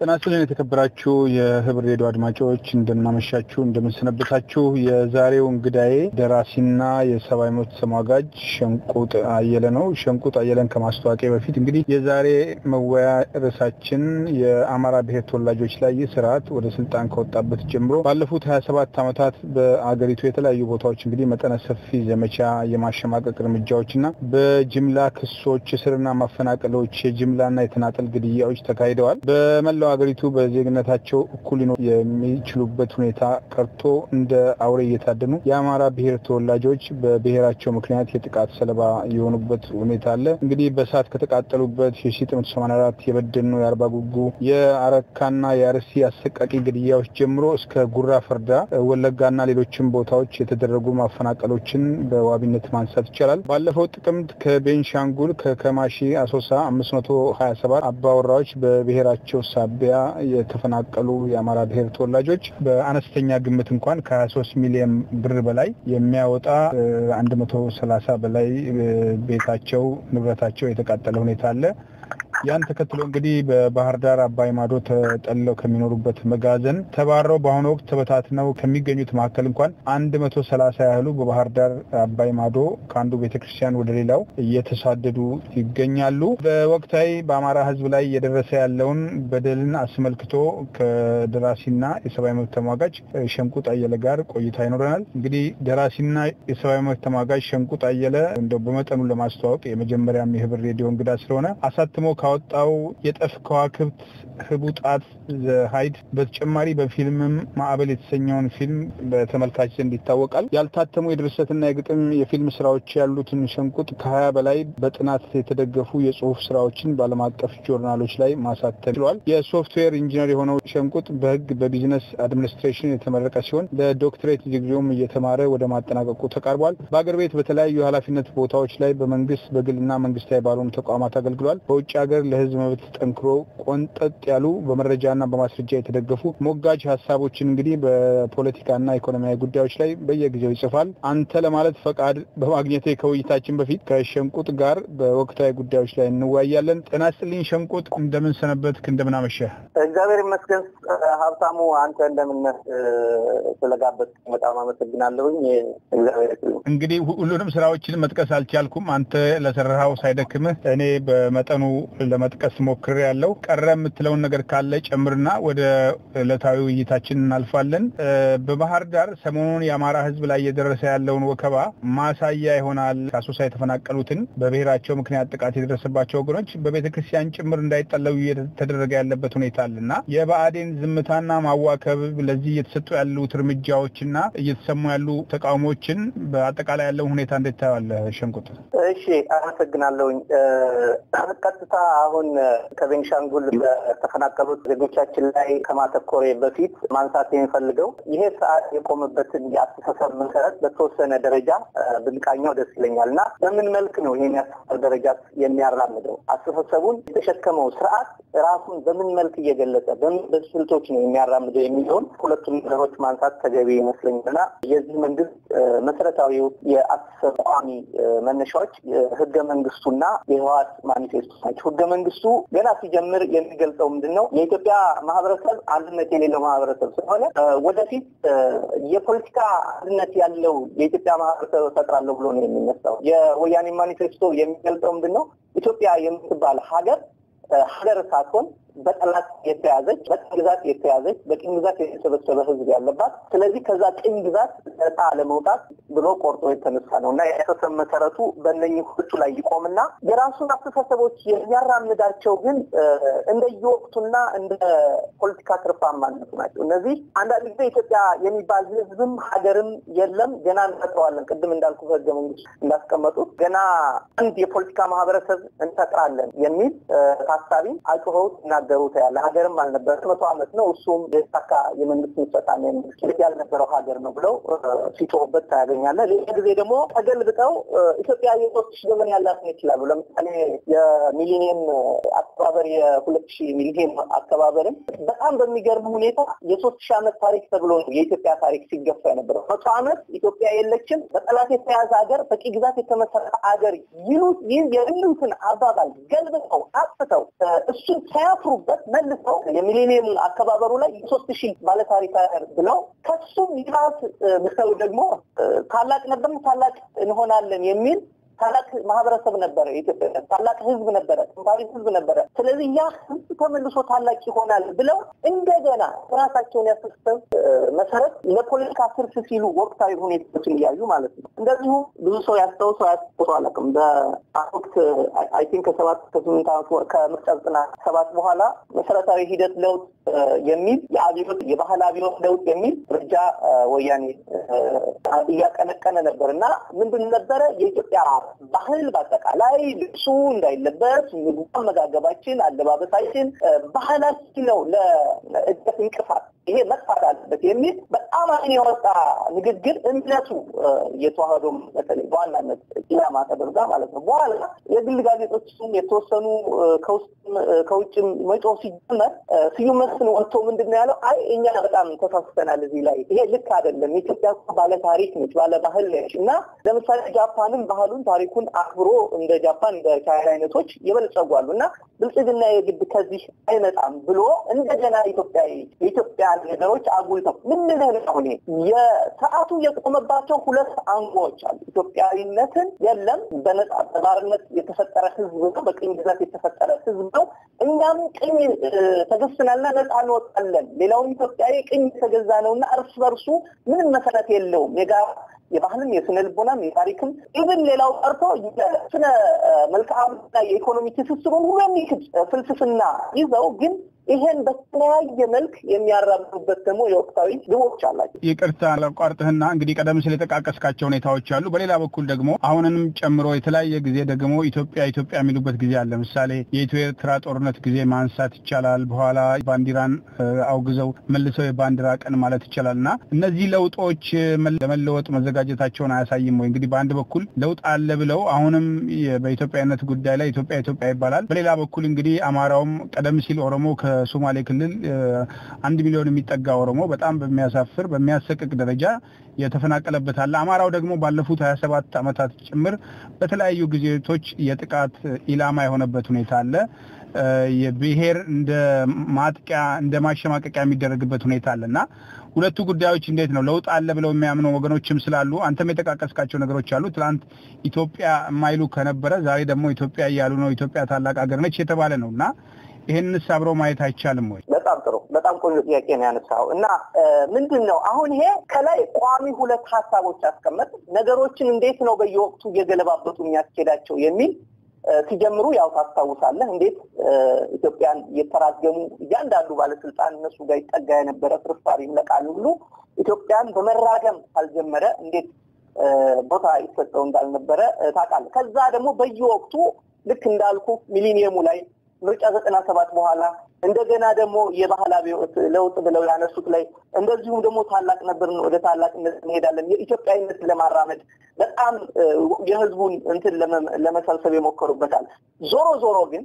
ጤና ይስጥልን የተከበራችሁ የህብር ሬዲዮ አድማጮች እንደምናመሻችሁ፣ እንደምንሰነበታችሁ። የዛሬው እንግዳዬ ደራሲና የሰብአዊ መብት ተሟጋጅ ሸንቁጥ አየለ ነው። ሸንቁጥ አየለን ከማስተዋወቂያ በፊት እንግዲህ የዛሬ መወያ ርዕሳችን የአማራ ብሔር ተወላጆች ላይ ይህ ስርዓት ወደ ስልጣን ከወጣበት ጀምሮ ባለፉት ሀያ ሰባት ዓመታት በአገሪቱ የተለያዩ ቦታዎች እንግዲህ መጠነ ሰፊ ዘመቻ የማሸማቀቅ እርምጃዎችና በጅምላ ክሶች፣ እስርና ማፈናቀሎች፣ የጅምላና የተናጠል ግድያዎች ተካሂደዋል። በመላው ሀገሪቱ በዜግነታቸው እኩል ሊኖሩ የሚችሉበት ሁኔታ ቀርቶ እንደ አውሬ እየታደኑ የአማራ ብሔር ተወላጆች በብሔራቸው ምክንያት የጥቃት ሰለባ የሆኑበት ሁኔታ አለ። እንግዲህ በእሳት ከተቃጠሉበት የ1984 የበደኖ የአርባ ጉጉ የአረካና የአርሲ አሰቃቂ ግድያዎች ጀምሮ እስከ ጉራ ፈርዳ፣ ወለጋና ሌሎችም ቦታዎች የተደረጉ ማፈናቀሎችን በዋቢነት ማንሳት ይቻላል። ባለፈው ጥቅምት ከቤንሻንጉል ከከማሺ አሶሳ 527 አባወራዎች በብሔራቸው ሳቢያ የተፈናቀሉ የአማራ ብሔር ተወላጆች በአነስተኛ ግምት እንኳን ከ23 ሚሊዮን ብር በላይ የሚያወጣ 130 በላይ ቤታቸው ንብረታቸው የተቃጠለ ሁኔታ አለ። ያን ተከትሎ እንግዲህ በባህር ዳር አባይ ማዶ ተጠለው ከሚኖሩበት መጋዘን ተባረው በአሁኑ ወቅት ተበታትነው ከሚገኙት መካከል እንኳን አንድ መቶ ሰላሳ ያህሉ በባህር ዳር አባይ ማዶ ከአንዱ ቤተክርስቲያን ወደ ሌላው እየተሳደዱ ይገኛሉ። በወቅታዊ በአማራ ሕዝብ ላይ እየደረሰ ያለውን በደልን አስመልክቶ ከደራሲና የሰብአዊ መብት ተሟጋጅ ሸንቁጥ አየለ ጋር ቆይታ ይኖረናል። እንግዲህ ደራሲና የሰብአዊ መብት ተሟጋጅ ሸንቁጥ አየለ እንደው በመጠኑ ለማስተዋወቅ የመጀመሪያም የህብር ሬዲዮ እንግዳ ስለሆነ አሳትሞ ካወጣው የጠፍ ከዋክብት ህቡጣት ሀይድ በተጨማሪ በፊልምም ማዕበል የተሰኘውን ፊልም በተመልካች ዘንድ ይታወቃል። ያልታተሙ የድርሰትና የግጥም የፊልም ስራዎች ያሉትን ሸንቁጥ ከሀያ በላይ በጥናት የተደገፉ የጽሁፍ ስራዎችን በዓለም አቀፍ ጆርናሎች ላይ ማሳተም ችሏል። የሶፍትዌር ኢንጂነር የሆነው ሸንቁጥ በህግ በቢዝነስ አድሚኒስትሬሽን የተመረቀ ሲሆን ለዶክትሬት ዲግሪውም እየተማረ ወደ ማጠናቀቁ ተቃርቧል። በአገር ቤት በተለያዩ የኃላፊነት ቦታዎች ላይ በመንግስት በግልና መንግስታዊ ባልሆኑ ተቋማት አገልግሏል። በውጭ ሀገር ለህዝብ መብት ጠንክሮ ቆንጠጥ ያሉ በመረጃና በማስረጃ የተደገፉ ሞጋጅ ሀሳቦችን እንግዲህ በፖለቲካና ኢኮኖሚያዊ ጉዳዮች ላይ በየጊዜው ይጽፋል። አንተ ለማለት ፈቃድ በማግኘቴ ከውይይታችን በፊት ከሸንቁጥ ጋር በወቅታዊ ጉዳዮች ላይ እንወያያለን። ጤና ይስጥልኝ ሸንቁጥ፣ እንደምን ሰነበትክ? እንደምን አመሸህ? እግዚአብሔር ይመስገን ሀብታሙ፣ አንተ እንደምን ስለጋበዝ በጣም አመሰግናለሁኝ። እግዚአብሔር እንግዲህ ሁሉንም ስራዎችን መጥቀስ አልቻልኩም። አንተ ለሰራኸው ሳይደክምህ እኔ በመጠኑ ለመጥቀስ ሞክሬ ያለው ቀረ የምትለውን ነገር ካለ ጨምርና ወደ ዕለታዊ ውይይታችን እናልፋለን። በባህር ዳር ሰሞኑን የአማራ ሕዝብ ላይ እየደረሰ ያለውን ወከባ ማሳያ ይሆናል። ከአሶሳ የተፈናቀሉትን በብሔራቸው ምክንያት ጥቃት የደረሰባቸው ወገኖች በቤተ ክርስቲያን ጭምር እንዳይጠለሉ እየተደረገ ያለበት ሁኔታ አለ እና የብአዴን ዝምታና ማዋከብ ለዚህ እየተሰጡ ያሉት እርምጃዎችና እየተሰሙ ያሉ ተቃውሞችን በአጠቃላይ ያለውን ሁኔታ እንዴት ታየዋለህ ሸንቁጥ? እሺ፣ አመሰግናለሁኝ። ቀጥታ አሁን ከቤንሻንጉል በተፈናቀሉት ዜጎቻችን ላይ ከማተኮሬ በፊት ማንሳት የሚፈልገው ይሄ ሰዓት የቆመበትን የአስተሳሰብ መሰረት በተወሰነ ደረጃ ብንቃኘው ደስ ይለኛል እና በምን መልክ ነው ይህን የአስተሳሰብ ደረጃ የሚያራምደው? አስተሳሰቡን የተሸከመው ስርዓት ራሱን በምን መልክ እየገለጸ በምን ስልቶች ነው የሚያራምደው የሚለውን ሁለቱም ነገሮች ማንሳት ተገቢ ይመስለኛል እና የዚህ መንግስት መሰረታዊው የአስተሳሰብ ቋሚ መነሻዎች ህገ መንግስቱና የህወሓት ማኒፌስቶ ናቸው። ህገ መንግስቱ ገና ሲጀምር የሚገልጸው ምንድን ነው? የኢትዮጵያ ማህበረሰብ አንድነት የሌለው ማህበረሰብ ስለሆነ ወደፊት የፖለቲካ አንድነት ያለው የኢትዮጵያ ማህበረሰብ እፈጥራለሁ ብሎ ነው የሚነሳው። የወያኔ ማኒፌስቶ የሚገልጸው ምንድን ነው? ኢትዮጵያ የምትባል ሀገር ሀገር ሳትሆን በጠላት የተያዘች በቅኝ ግዛት የተያዘች በቅኝ ግዛት የተሰበሰበ ህዝብ ያለባት ስለዚህ ከዛ ቅኝ ግዛት ነፃ ለመውጣት ብሎ ቆርጦ የተነሳ ነው እና የአስተሳሰብ መሰረቱ በእነኝህ ሁለቱ ላይ ይቆምና የራሱን አስተሳሰቦች የሚያራምዳቸው ግን እንደየወቅቱና እንደ ፖለቲካ ትርፋማነቱ ናቸው። እነዚህ አንዳንድ ጊዜ ኢትዮጵያ የሚባል ህዝብም ሀገርም የለም ገና እንፈጥረዋለን። ቅድም እንዳልኩ ህገ መንግስት እንዳስቀመጡት ገና አንድ የፖለቲካ ማህበረሰብ እንፈጥራለን የሚል ታሳቢ አጭኸውት ይናገሩት ያለ ሀገርም አልነበረ መቶ ዓመት ነው እሱም የተሳካ የመንግስት ምስረታ መንግስት ያልነበረው ሀገር ነው ብለው ሲጮሁበት ታያገኛለህ። ሌላ ጊዜ ደግሞ ተገልብጠው ኢትዮጵያ የሶስት ሺህ ዘመን ያላት ነው ይችላሉ። ለምሳሌ የሚሊኒየም አከባበር የሁለት ሺህ ሚሊኒየም አከባበርም በጣም በሚገርም ሁኔታ የሶስት ሺህ ዓመት ታሪክ ተብሎ ነው የኢትዮጵያ ታሪክ ሲገፋ የነበረው። መቶ ዓመት ኢትዮጵያ የለችም፣ በጠላት የተያዘ ሀገር፣ በቂ ግዛት የተመሰረተ ሀገር ይሉት ይህ የሚሉትን አባባል ገልብጠው አጥፍተው እሱን ሳያፍሩ ሲሉበት መልሰው የሚሌኒየም አከባበሩ ላይ ሶስት ሺህ ባለታሪክ ብለው ከሱም ይባስ ብሰው ደግሞ ታላቅ ነበር ታላቅ እንሆናለን የሚል ታላቅ ማህበረሰብ ነበረ። ኢትዮጵያ ታላቅ ህዝብ ነበረ፣ ጥንታዊ ህዝብ ነበረ። ስለዚህ ያ ህዝብ ተመልሶ ታላቅ ይሆናል ብለው እንደገና ራሳቸውን ያስተሳሰብ መሰረት ለፖለቲካ ትርፍ ሲሉ ወቅታዊ ሁኔታዎችን እያዩ ማለት ነው። እንደዚሁም ብዙ ሰው ያስታውሰው ያስታውሰው አላውቅም። በወቅት አይ ቲንክ ከሰባት ከስምንት ዓመት ከምርጫ ዘጠና ሰባት በኋላ መሰረታዊ ሂደት ለውጥ የሚል የአብዮት የባህል አብዮት ለውጥ የሚል እርጃ ወያኔ እያቀነቀነ ነበር እና ምንድን ነበረ የኢትዮጵያ ባህል በአጠቃላይ ልብሱ እንዳይለበስ፣ ምግቡ፣ አመጋገባችን፣ አለባበሳችን ባህላችን ነው ለእድገት እንቅፋት ይሄ መጥፋት አለበት የሚል በጣም አይን የወጣ ንግግር እምነቱ የተዋህዶ በተለይ በዋናነት ኢላማ ተደርጋ ማለት ነው። በኋላ የግል ጋዜጦችም የተወሰኑ ከውስጥም ከውጭም መጮህ ሲጀመር ስዩም መስፍን ወጥቶ ምንድን ነው ያለው? አይ እኛ በጣም ተሳስተናል እዚህ ላይ ይሄ ልክ አይደለም። ኢትዮጵያ ባለ ታሪክ ነች፣ ባለ ባህል ነች እና ለምሳሌ ጃፓንም ባህሉን ታሪኩን አክብሮ እንደ ጃፓን እንደ ቻይና አይነቶች የበለጸጓሉ እና ብልጽግና የግድ ከዚህ አይመጣም ብሎ እንደገና ኢትዮጵያ የኢትዮጵያ ነገሮች አጉልተው ምን ልልህ አሁን የሰዓቱ የቆመባቸው ሁለት አንጓዎች አሉ። ኢትዮጵያዊነትን የለም በነጻ በባርነት የተፈጠረ ህዝብ ነው፣ በቅኝ ግዛት የተፈጠረ ህዝብ ነው። እኛም ቅኝ ተገዝተናልና ነጻ እንወጣለን። ሌላውም ኢትዮጵያዊ ቅኝ የተገዛ ነውና እርስ በርሱ ምንም መሰረት የለውም የጋራ የባህልም የስነ ልቦናም የታሪክም ኢቭን ሌላው ቀርቶ የስነ መልክዓ የኢኮኖሚ ትስስሩን ሁሉ የሚክድ ፍልስፍና ይዘው ግን ይሄን በተለያየ መልክ የሚያራምዱበት ደግሞ የወቅታዊ ግቦች አላቸው። ይቅርታ ለቋርጥህና እንግዲህ ቀደም ሲል የጠቃቀስካቸው ሁኔታዎች አሉ። በሌላ በኩል ደግሞ አሁንንም ጨምሮ የተለያየ ጊዜ ደግሞ ኢትዮጵያ ኢትዮጵያ የሚሉበት ጊዜ አለ። ለምሳሌ የኢትዮ ኤርትራ ጦርነት ጊዜ ማንሳት ይቻላል። በኋላ ባንዲራን አውግዘው መልሰው የባንዲራ ቀን ማለት ይቻላል እና እነዚህ ለውጦች ለመለወጥ መዘጋጀታቸውን አያሳይም ወይ? እንግዲህ በአንድ በኩል ለውጥ አለ ብለው አሁንም በኢትዮጵያዊነት ጉዳይ ላይ ኢትዮጵያ ኢትዮጵያ ይባላል። በሌላ በኩል እንግዲህ አማራውም ቀደም ሲል ኦሮሞ ሶማሌ ክልል አንድ ሚሊዮን የሚጠጋ ኦሮሞ በጣም በሚያሳፍር በሚያሰቅቅ ደረጃ የተፈናቀለበት አለ። አማራው ደግሞ ባለፉት ሀያ ሰባት ዓመታት ጭምር በተለያዩ ጊዜቶች የጥቃት ኢላማ የሆነበት ሁኔታ አለ። የብሔር እንደ ማጥቂያ እንደ ማሸማቀቂያ የሚደረግበት ሁኔታ አለ እና ሁለቱ ጉዳዮች እንዴት ነው ለውጥ አለ ብለው የሚያምኑ ወገኖችም ስላሉ አንተም የጠቃቀስካቸው ነገሮች አሉ። ትናንት ኢትዮጵያ የማይሉ ከነበረ ዛሬ ደግሞ ኢትዮጵያ እያሉ ነው። ኢትዮጵያ ታላቅ ሀገር ነች የተባለ ነው እና ይህንስ አብሮ ማየት አይቻልም ወይ? በጣም ጥሩ፣ በጣም ቆንጆ ጥያቄ ነው ያነሳው እና ምንድን ነው አሁን ይሄ ከላይ ቋሚ ሁለት ሀሳቦች አስቀመጥ ነገሮችን እንዴት ነው በየወቅቱ እየገለባበጡ የሚያስኬዳቸው የሚል ሲጀምሩ ያው ታስታውሳለህ እንዴት ኢትዮጵያን የተራገሙ እያንዳንዱ ባለስልጣን እነሱ ጋር ይጠጋ የነበረ ፍርፋሪ ይለቃል ሁሉ ኢትዮጵያን በመራገም ካልጀመረ እንዴት ቦታ ይሰጠው እንዳልነበረ ታውቃለህ። ከዛ ደግሞ በየወቅቱ ልክ እንዳልኩ ሚሊኒየሙ ላይ ምርጫ ዘጠና ሰባት በኋላ እንደገና ደግሞ የባህል አብዮት ለውጥ ብለው ያነሱት ላይ እንደዚሁም ደግሞ ታላቅ ነበርን ወደ ታላቅነት እንሄዳለን የኢትዮጵያዊነት ለማራመድ በጣም የህዝቡን እንትን ለመሰብሰብ የሞከሩበታል። ዞሮ ዞሮ ግን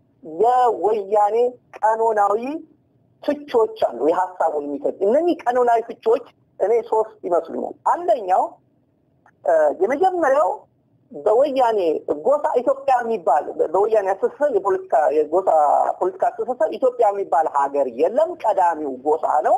የወያኔ ቀኖናዊ ፍቾች አሉ፣ የሀሳቡን የሚሰጥ እነኚህ ቀኖናዊ ፍቾች እኔ ሶስት ይመስሉኛል። አንደኛው የመጀመሪያው በወያኔ ጎሳ ኢትዮጵያ የሚባል በወያኔ አስተሳሰብ የፖለቲካ የጎሳ ፖለቲካ አስተሳሰብ ኢትዮጵያ የሚባል ሀገር የለም። ቀዳሚው ጎሳ ነው።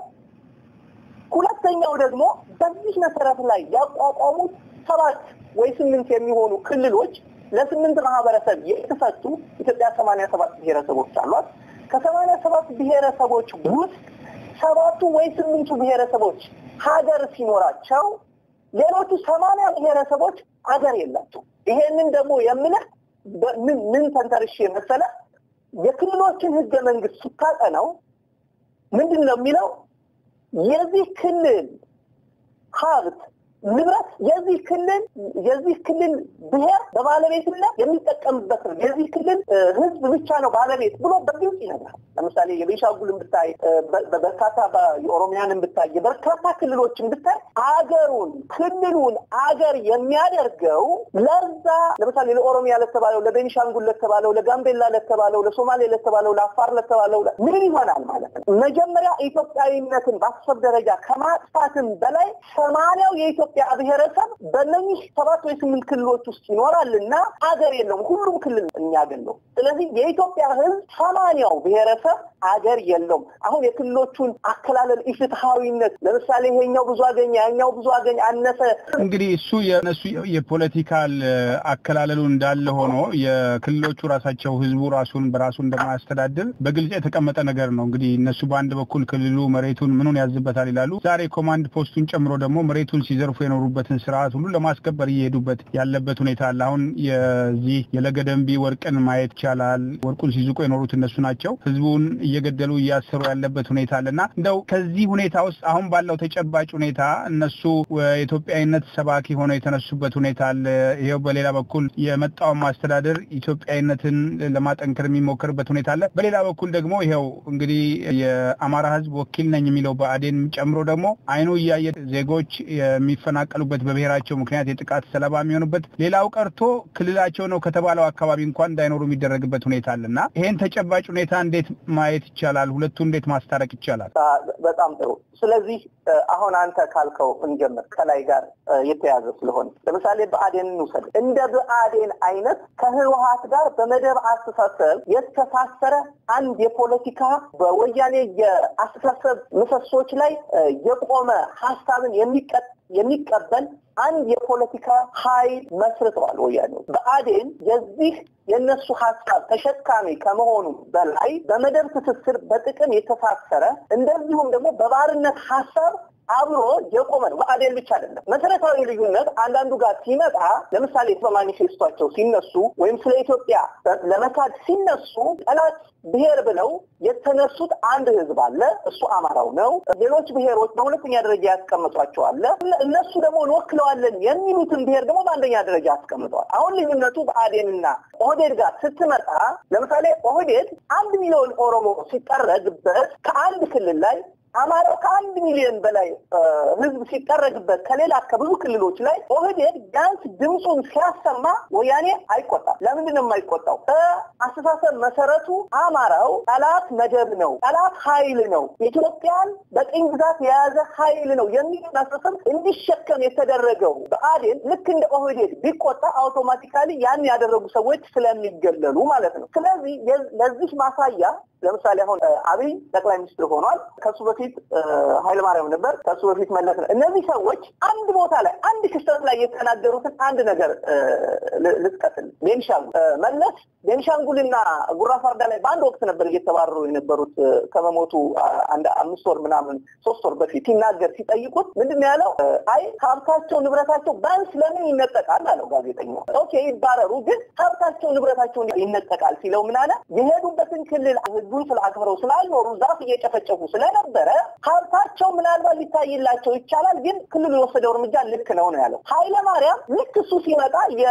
ሁለተኛው ደግሞ በዚህ መሰረት ላይ ያቋቋሙት ሰባት ወይ ስምንት የሚሆኑ ክልሎች ለስምንት ማህበረሰብ የተሰጡ ኢትዮጵያ ሰማንያ ሰባት ብሔረሰቦች አሏት። ከሰማንያ ሰባት ብሔረሰቦች ውስጥ ሰባቱ ወይ ስምንቱ ብሔረሰቦች ሀገር ሲኖራቸው ሌሎቹ ሰማንያ ብሔረሰቦች ሀገር የላቸው። ይሄንን ደግሞ የምልህ ምን ምን ተንተርሼ መሰለ የክልሎችን ህገ መንግስት ስታጠነው ምንድን ነው የሚለው የዚህ ክልል ሀብት ንብረት የዚህ ክልል የዚህ ክልል ብሔር በባለቤትነት የሚጠቀምበት ነው። የዚህ ክልል ህዝብ ብቻ ነው ባለቤት ብሎ በግልጽ ይነግራል። ለምሳሌ የቤንሻንጉልን ብታይ፣ በርካታ የኦሮሚያንን ብታይ፣ የበርካታ ክልሎችን ብታይ አገሩን ክልሉን አገር የሚያደርገው ለዛ ለምሳሌ ለኦሮሚያ ለተባለው፣ ለቤንሻንጉል ለተባለው፣ ለጋምቤላ ለተባለው፣ ለሶማሌ ለተባለው፣ ለአፋር ለተባለው ምን ይሆናል ማለት ነው? መጀመሪያ ኢትዮጵያዊነትን በአሰብ ደረጃ ከማጥፋትም በላይ ሰማንያው የኢትዮ የኢትዮጵያ ብሔረሰብ በእነኚህ ሰባት ወይ ስምንት ክልሎች ውስጥ ይኖራልና አገር የለውም። ሁሉም ክልል የሚያገለው ስለዚህ የኢትዮጵያ ሕዝብ ሰማንያው ብሔረሰብ አገር የለውም። አሁን የክልሎቹን አከላለል ኢፍትሐዊነት ለምሳሌ ይሄኛው ብዙ አገኘ፣ ያኛው ብዙ አገኘ፣ አነሰ እንግዲህ እሱ የነሱ የፖለቲካል አከላለሉ እንዳለ ሆኖ የክልሎቹ ራሳቸው ህዝቡ ራሱን በራሱ እንደማያስተዳድር በግልጽ የተቀመጠ ነገር ነው። እንግዲህ እነሱ በአንድ በኩል ክልሉ መሬቱን ምኑን ያዝበታል ይላሉ። ዛሬ ኮማንድ ፖስቱን ጨምሮ ደግሞ መሬቱን ሲዘርፉ የኖሩበትን ስርዓት ሁሉ ለማስከበር እየሄዱበት ያለበት ሁኔታ አለ። አሁን የዚህ የለገደንቢ ወርቅን ማየት ይቻላል። ወርቁን ሲዝቁ የኖሩት እነሱ ናቸው። ህዝቡን እየገደሉ እያሰሩ ያለበት ሁኔታ አለና እንደው ከዚህ ሁኔታ ውስጥ አሁን ባለው ተጨባጭ ሁኔታ እነሱ የኢትዮጵያዊነት ሰባኪ ሆነው የተነሱበት ሁኔታ አለ። ይኸው በሌላ በኩል የመጣውን ማስተዳደር ኢትዮጵያዊነትን ለማጠንከር የሚሞክርበት ሁኔታ አለ። በሌላ በኩል ደግሞ ይኸው እንግዲህ የአማራ ህዝብ ወኪል ነኝ የሚለው ብአዴን ጨምሮ ደግሞ አይኑ እያየ ዜጎች የሚፈናቀሉበት በብሔራቸው ምክንያት የጥቃት ሰለባ የሚሆኑበት ሌላው ቀርቶ ክልላቸው ነው ከተባለው አካባቢ እንኳን እንዳይኖሩ የሚደረግበት ሁኔታ አለ እና ይሄን ተጨባጭ ሁኔታ እንዴት ማየት ይቻላል? ሁለቱ እንዴት ማስታረቅ ይቻላል? በጣም ጥሩ። ስለዚህ አሁን አንተ ካልከው እንጀምር፣ ከላይ ጋር የተያዘ ስለሆነ ለምሳሌ ብአዴን እንውሰድ። እንደ ብአዴን አይነት ከህወሀት ጋር በመደብ አስተሳሰብ የተሳሰረ አንድ የፖለቲካ በወያኔ የአስተሳሰብ ምሰሶች ላይ የቆመ ሀሳብን የሚቀበል አንድ የፖለቲካ ኃይል መስርተዋል ወያኔዎች። ብአዴን የዚህ የእነሱ ሀሳብ ተሸካሚ ከመሆኑ በላይ በመደብ ትስስር በጥቅም የተሳሰረ እንደዚሁም ደግሞ በባርነት ሀሳብ አብሮ የቆመ ነው። ብአዴን ብቻ አይደለም። መሰረታዊ ልዩነት አንዳንዱ ጋር ሲመጣ ለምሳሌ በማኒፌስቷቸው ሲነሱ ወይም ስለ ኢትዮጵያ ለመካድ ሲነሱ ጠላት ብሔር ብለው የተነሱት አንድ ህዝብ አለ፣ እሱ አማራው ነው። ሌሎች ብሔሮች በሁለተኛ ደረጃ ያስቀምጧቸው አለ። እነሱ ደግሞ እንወክለዋለን የሚሉትን ብሔር ደግሞ በአንደኛ ደረጃ አስቀምጠዋል። አሁን ልዩነቱ ብአዴንና ኦህዴድ ጋር ስትመጣ ለምሳሌ ኦህዴድ አንድ ሚሊዮን ኦሮሞ ሲጠረግበት ከአንድ ክልል ላይ አማራው ከአንድ ሚሊዮን በላይ ህዝብ ሲጠረግበት ከሌላ ከብዙ ክልሎች ላይ ኦህዴድ ቢያንስ ድምፁን ሲያሰማ ወያኔ አይቆጣም። ለምንድን ነው የማይቆጣው? በአስተሳሰብ መሰረቱ አማራው ጠላት መደብ ነው፣ ጠላት ኃይል ነው፣ ኢትዮጵያን በቅኝ ግዛት የያዘ ኃይል ነው የሚል አስተሳሰብ እንዲሸከም የተደረገው ብአዴን ልክ እንደ ኦህዴድ ቢቆጣ አውቶማቲካሊ ያን ያደረጉ ሰዎች ስለሚገለሉ ማለት ነው። ስለዚህ ለዚህ ማሳያ ለምሳሌ አሁን አብይ ጠቅላይ ሚኒስትር ሆኗል። ከሱ በፊት ኃይለማርያም ነበር። ከሱ በፊት መለስ ነው። እነዚህ ሰዎች አንድ ቦታ ላይ አንድ ክስተት ላይ የተናገሩትን አንድ ነገር ልጥቀስል። ቤንሻንጉል መለስ ቤንሻንጉልና ጉራ ፋርዳ ላይ በአንድ ወቅት ነበር እየተባረሩ የነበሩት ከመሞቱ አንድ አምስት ወር ምናምን ሶስት ወር በፊት ሲናገር ሲጠይቁት ምንድን ነው ያለው? አይ ሀብታቸው ንብረታቸው ባንስ ለምን ይነጠቃል አለው ጋዜጠኛው። ኦኬ ይባረሩ፣ ግን ሀብታቸው ንብረታቸው ይነጠቃል ሲለው ምን አለ? የሄዱበትን ክልል ህዝቡን ስለ አክብረው ስላልኖሩ ዛፍ እየጨፈጨፉ ስለነበረ ሀብታቸው ምናልባት ሊታይላቸው ይቻላል፣ ግን ክልሉ የወሰደው እርምጃ ልክ ነው ነው ያለው። ኃይለ ማርያም ልክ እሱ ሲመጣ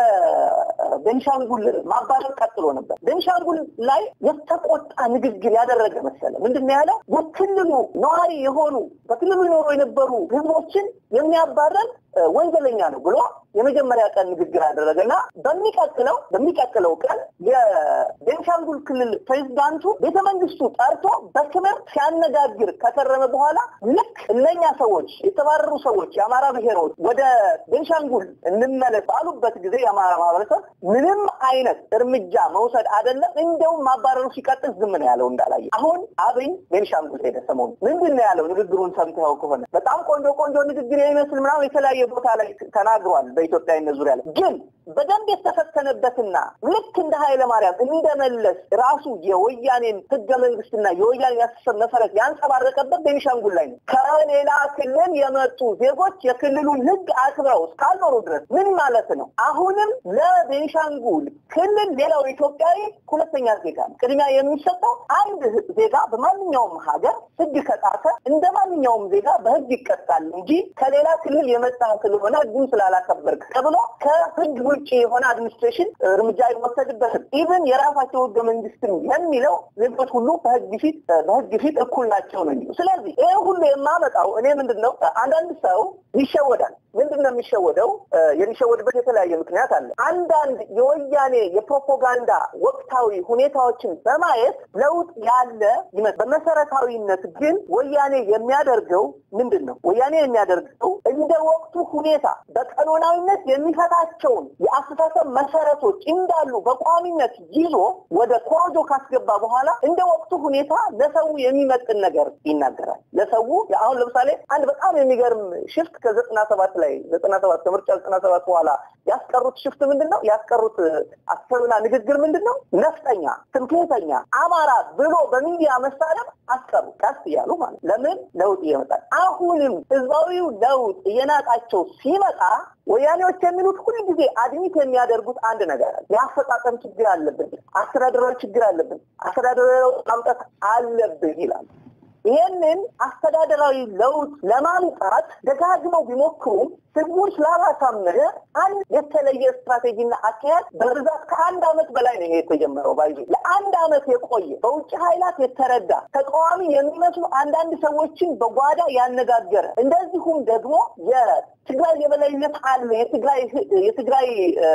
የቤንሻንጉል ማባረር ቀጥሎ ነበር። ቤንሻንጉል ላይ የተቆጣ ንግግር ያደረገ መሰለ። ምንድን ነው ያለው? በክልሉ ነዋሪ የሆኑ በክልሉ ይኖሩ የነበሩ ህዝቦችን የሚያባረር ወንጀለኛ ነው ብሎ የመጀመሪያ ቀን ንግግር አደረገና በሚቀጥለው በሚቀጥለው ቀን የቤንሻንጉል ክልል ፕሬዚዳንቱ ቤተ መንግስቱ ጠርቶ በክብር ሲያነጋግር ከከረመ በኋላ ልክ እነኛ ሰዎች የተባረሩ ሰዎች የአማራ ብሔሮች ወደ ቤንሻንጉል እንመለስ ባሉበት ጊዜ የአማራ ማህበረሰብ ምንም አይነት እርምጃ መውሰድ አይደለም እንደውም ማባረሩ ሲቀጥል ዝም ነው ያለው እንዳላየ። አሁን አብይ ቤንሻንጉል ሄደ ሰሞኑ ምንድን ነው ያለው? ንግግሩን ሰምተኸው ከሆነ በጣም ቆንጆ ቆንጆ ንግግር የሚመስል ምናምን የተለያየ ቦታ ላይ ተናግሯል። በኢትዮጵያዊነት ዙሪያ ላይ ግን በደንብ የተፈተነበትና ልክ እንደ ኃይለ ማርያም እንደመለስ ራሱ የወያኔን ህገ መንግስትና የወያኔን ያስተሳሰብ መሰረት ያንጸባረቀበት ቤኒሻንጉል ላይ ነው። ከሌላ ክልል የመጡ ዜጎች የክልሉን ህግ አክብረው እስካልኖሩ ድረስ ምን ማለት ነው? አሁንም ለቤኒሻንጉል ክልል ሌላው ኢትዮጵያዊ ሁለተኛ ዜጋ ነው። ቅድሚያ የሚሰጠው አንድ ዜጋ በማንኛውም ሀገር ህግ ከጣሰ እንደ ማንኛውም ዜጋ በህግ ይቀጣል እንጂ ከሌላ ክልል የመጣ ስለሆነ ህጉን ስላላከበርክ ተብሎ ከህግ ውጭ የሆነ አድሚኒስትሬሽን እርምጃ አይወሰድበትም። ኢቭን የራሳቸው ህገ መንግስትም የሚለው ዜጎች ሁሉ በህግ ፊት በህግ ፊት እኩል ናቸው ነው የሚለው። ስለዚህ ይህ ሁሉ የማመጣው እኔ ምንድን ነው አንዳንድ ሰው ይሸወዳል። ምንድን ነው የሚሸወደው? የሚሸወድበት የተለያየ ምክንያት አለ። አንዳንድ የወያኔ የፕሮፓጋንዳ ወቅታዊ ሁኔታዎችን በማየት ለውጥ ያለ ይመስል፣ በመሰረታዊነት ግን ወያኔ የሚያደርገው ምንድን ነው? ወያኔ የሚያደርገው እንደ ወቅቱ ሁኔታ በቀኖናዊነት የሚፈታቸውን የአስተሳሰብ መሰረቶች እንዳሉ በቋሚነት ይዞ ወደ ኮሮጆ ካስገባ በኋላ እንደ ወቅቱ ሁኔታ ለሰው የሚመጥን ነገር ይናገራል። ለሰው አሁን ለምሳሌ አንድ በጣም የሚገርም ሽፍት ከዘጠና ሰባት ላይ ዘጠና ሰባት ከምርጫ ዘጠና ሰባት በኋላ ያስቀሩት ሽፍት ምንድን ነው? ያስቀሩት አሰብና ንግግር ምንድን ነው? ነፍጠኛ፣ ትምክህተኛ፣ አማራ ብሎ በሚዲያ መሳለም አስቀሩ። ቀስ እያሉ ማለት ለምን ለውጥ እየመጣል አሁንም ህዝባዊው ለውጥ እየናጣቸው ሲመጣ ወያኔዎች የሚሉት ሁል ጊዜ አድሚት የሚያደርጉት አንድ ነገር አለ። የአፈጻጸም ችግር አለብን፣ አስተዳደራዊ ችግር አለብን፣ አስተዳደራዊ ለውጥ ማምጣት አለብን ይላል። ይህንን አስተዳደራዊ ለውጥ ለማምጣት ደጋግመው ቢሞክሩም ህዝቡን ስላላሳመነ አንድ የተለየ ስትራቴጂና አካሄድ በብዛት ከአንድ አመት በላይ ነው ይሄ የተጀመረው። ባይዞ ለአንድ አመት የቆየ በውጭ ኃይላት የተረዳ ተቃዋሚ የሚመስሉ አንዳንድ ሰዎችን በጓዳ ያነጋገረ እንደዚሁም ደግሞ የትግራይ የበላይነት አለ የትግራይ የትግራይ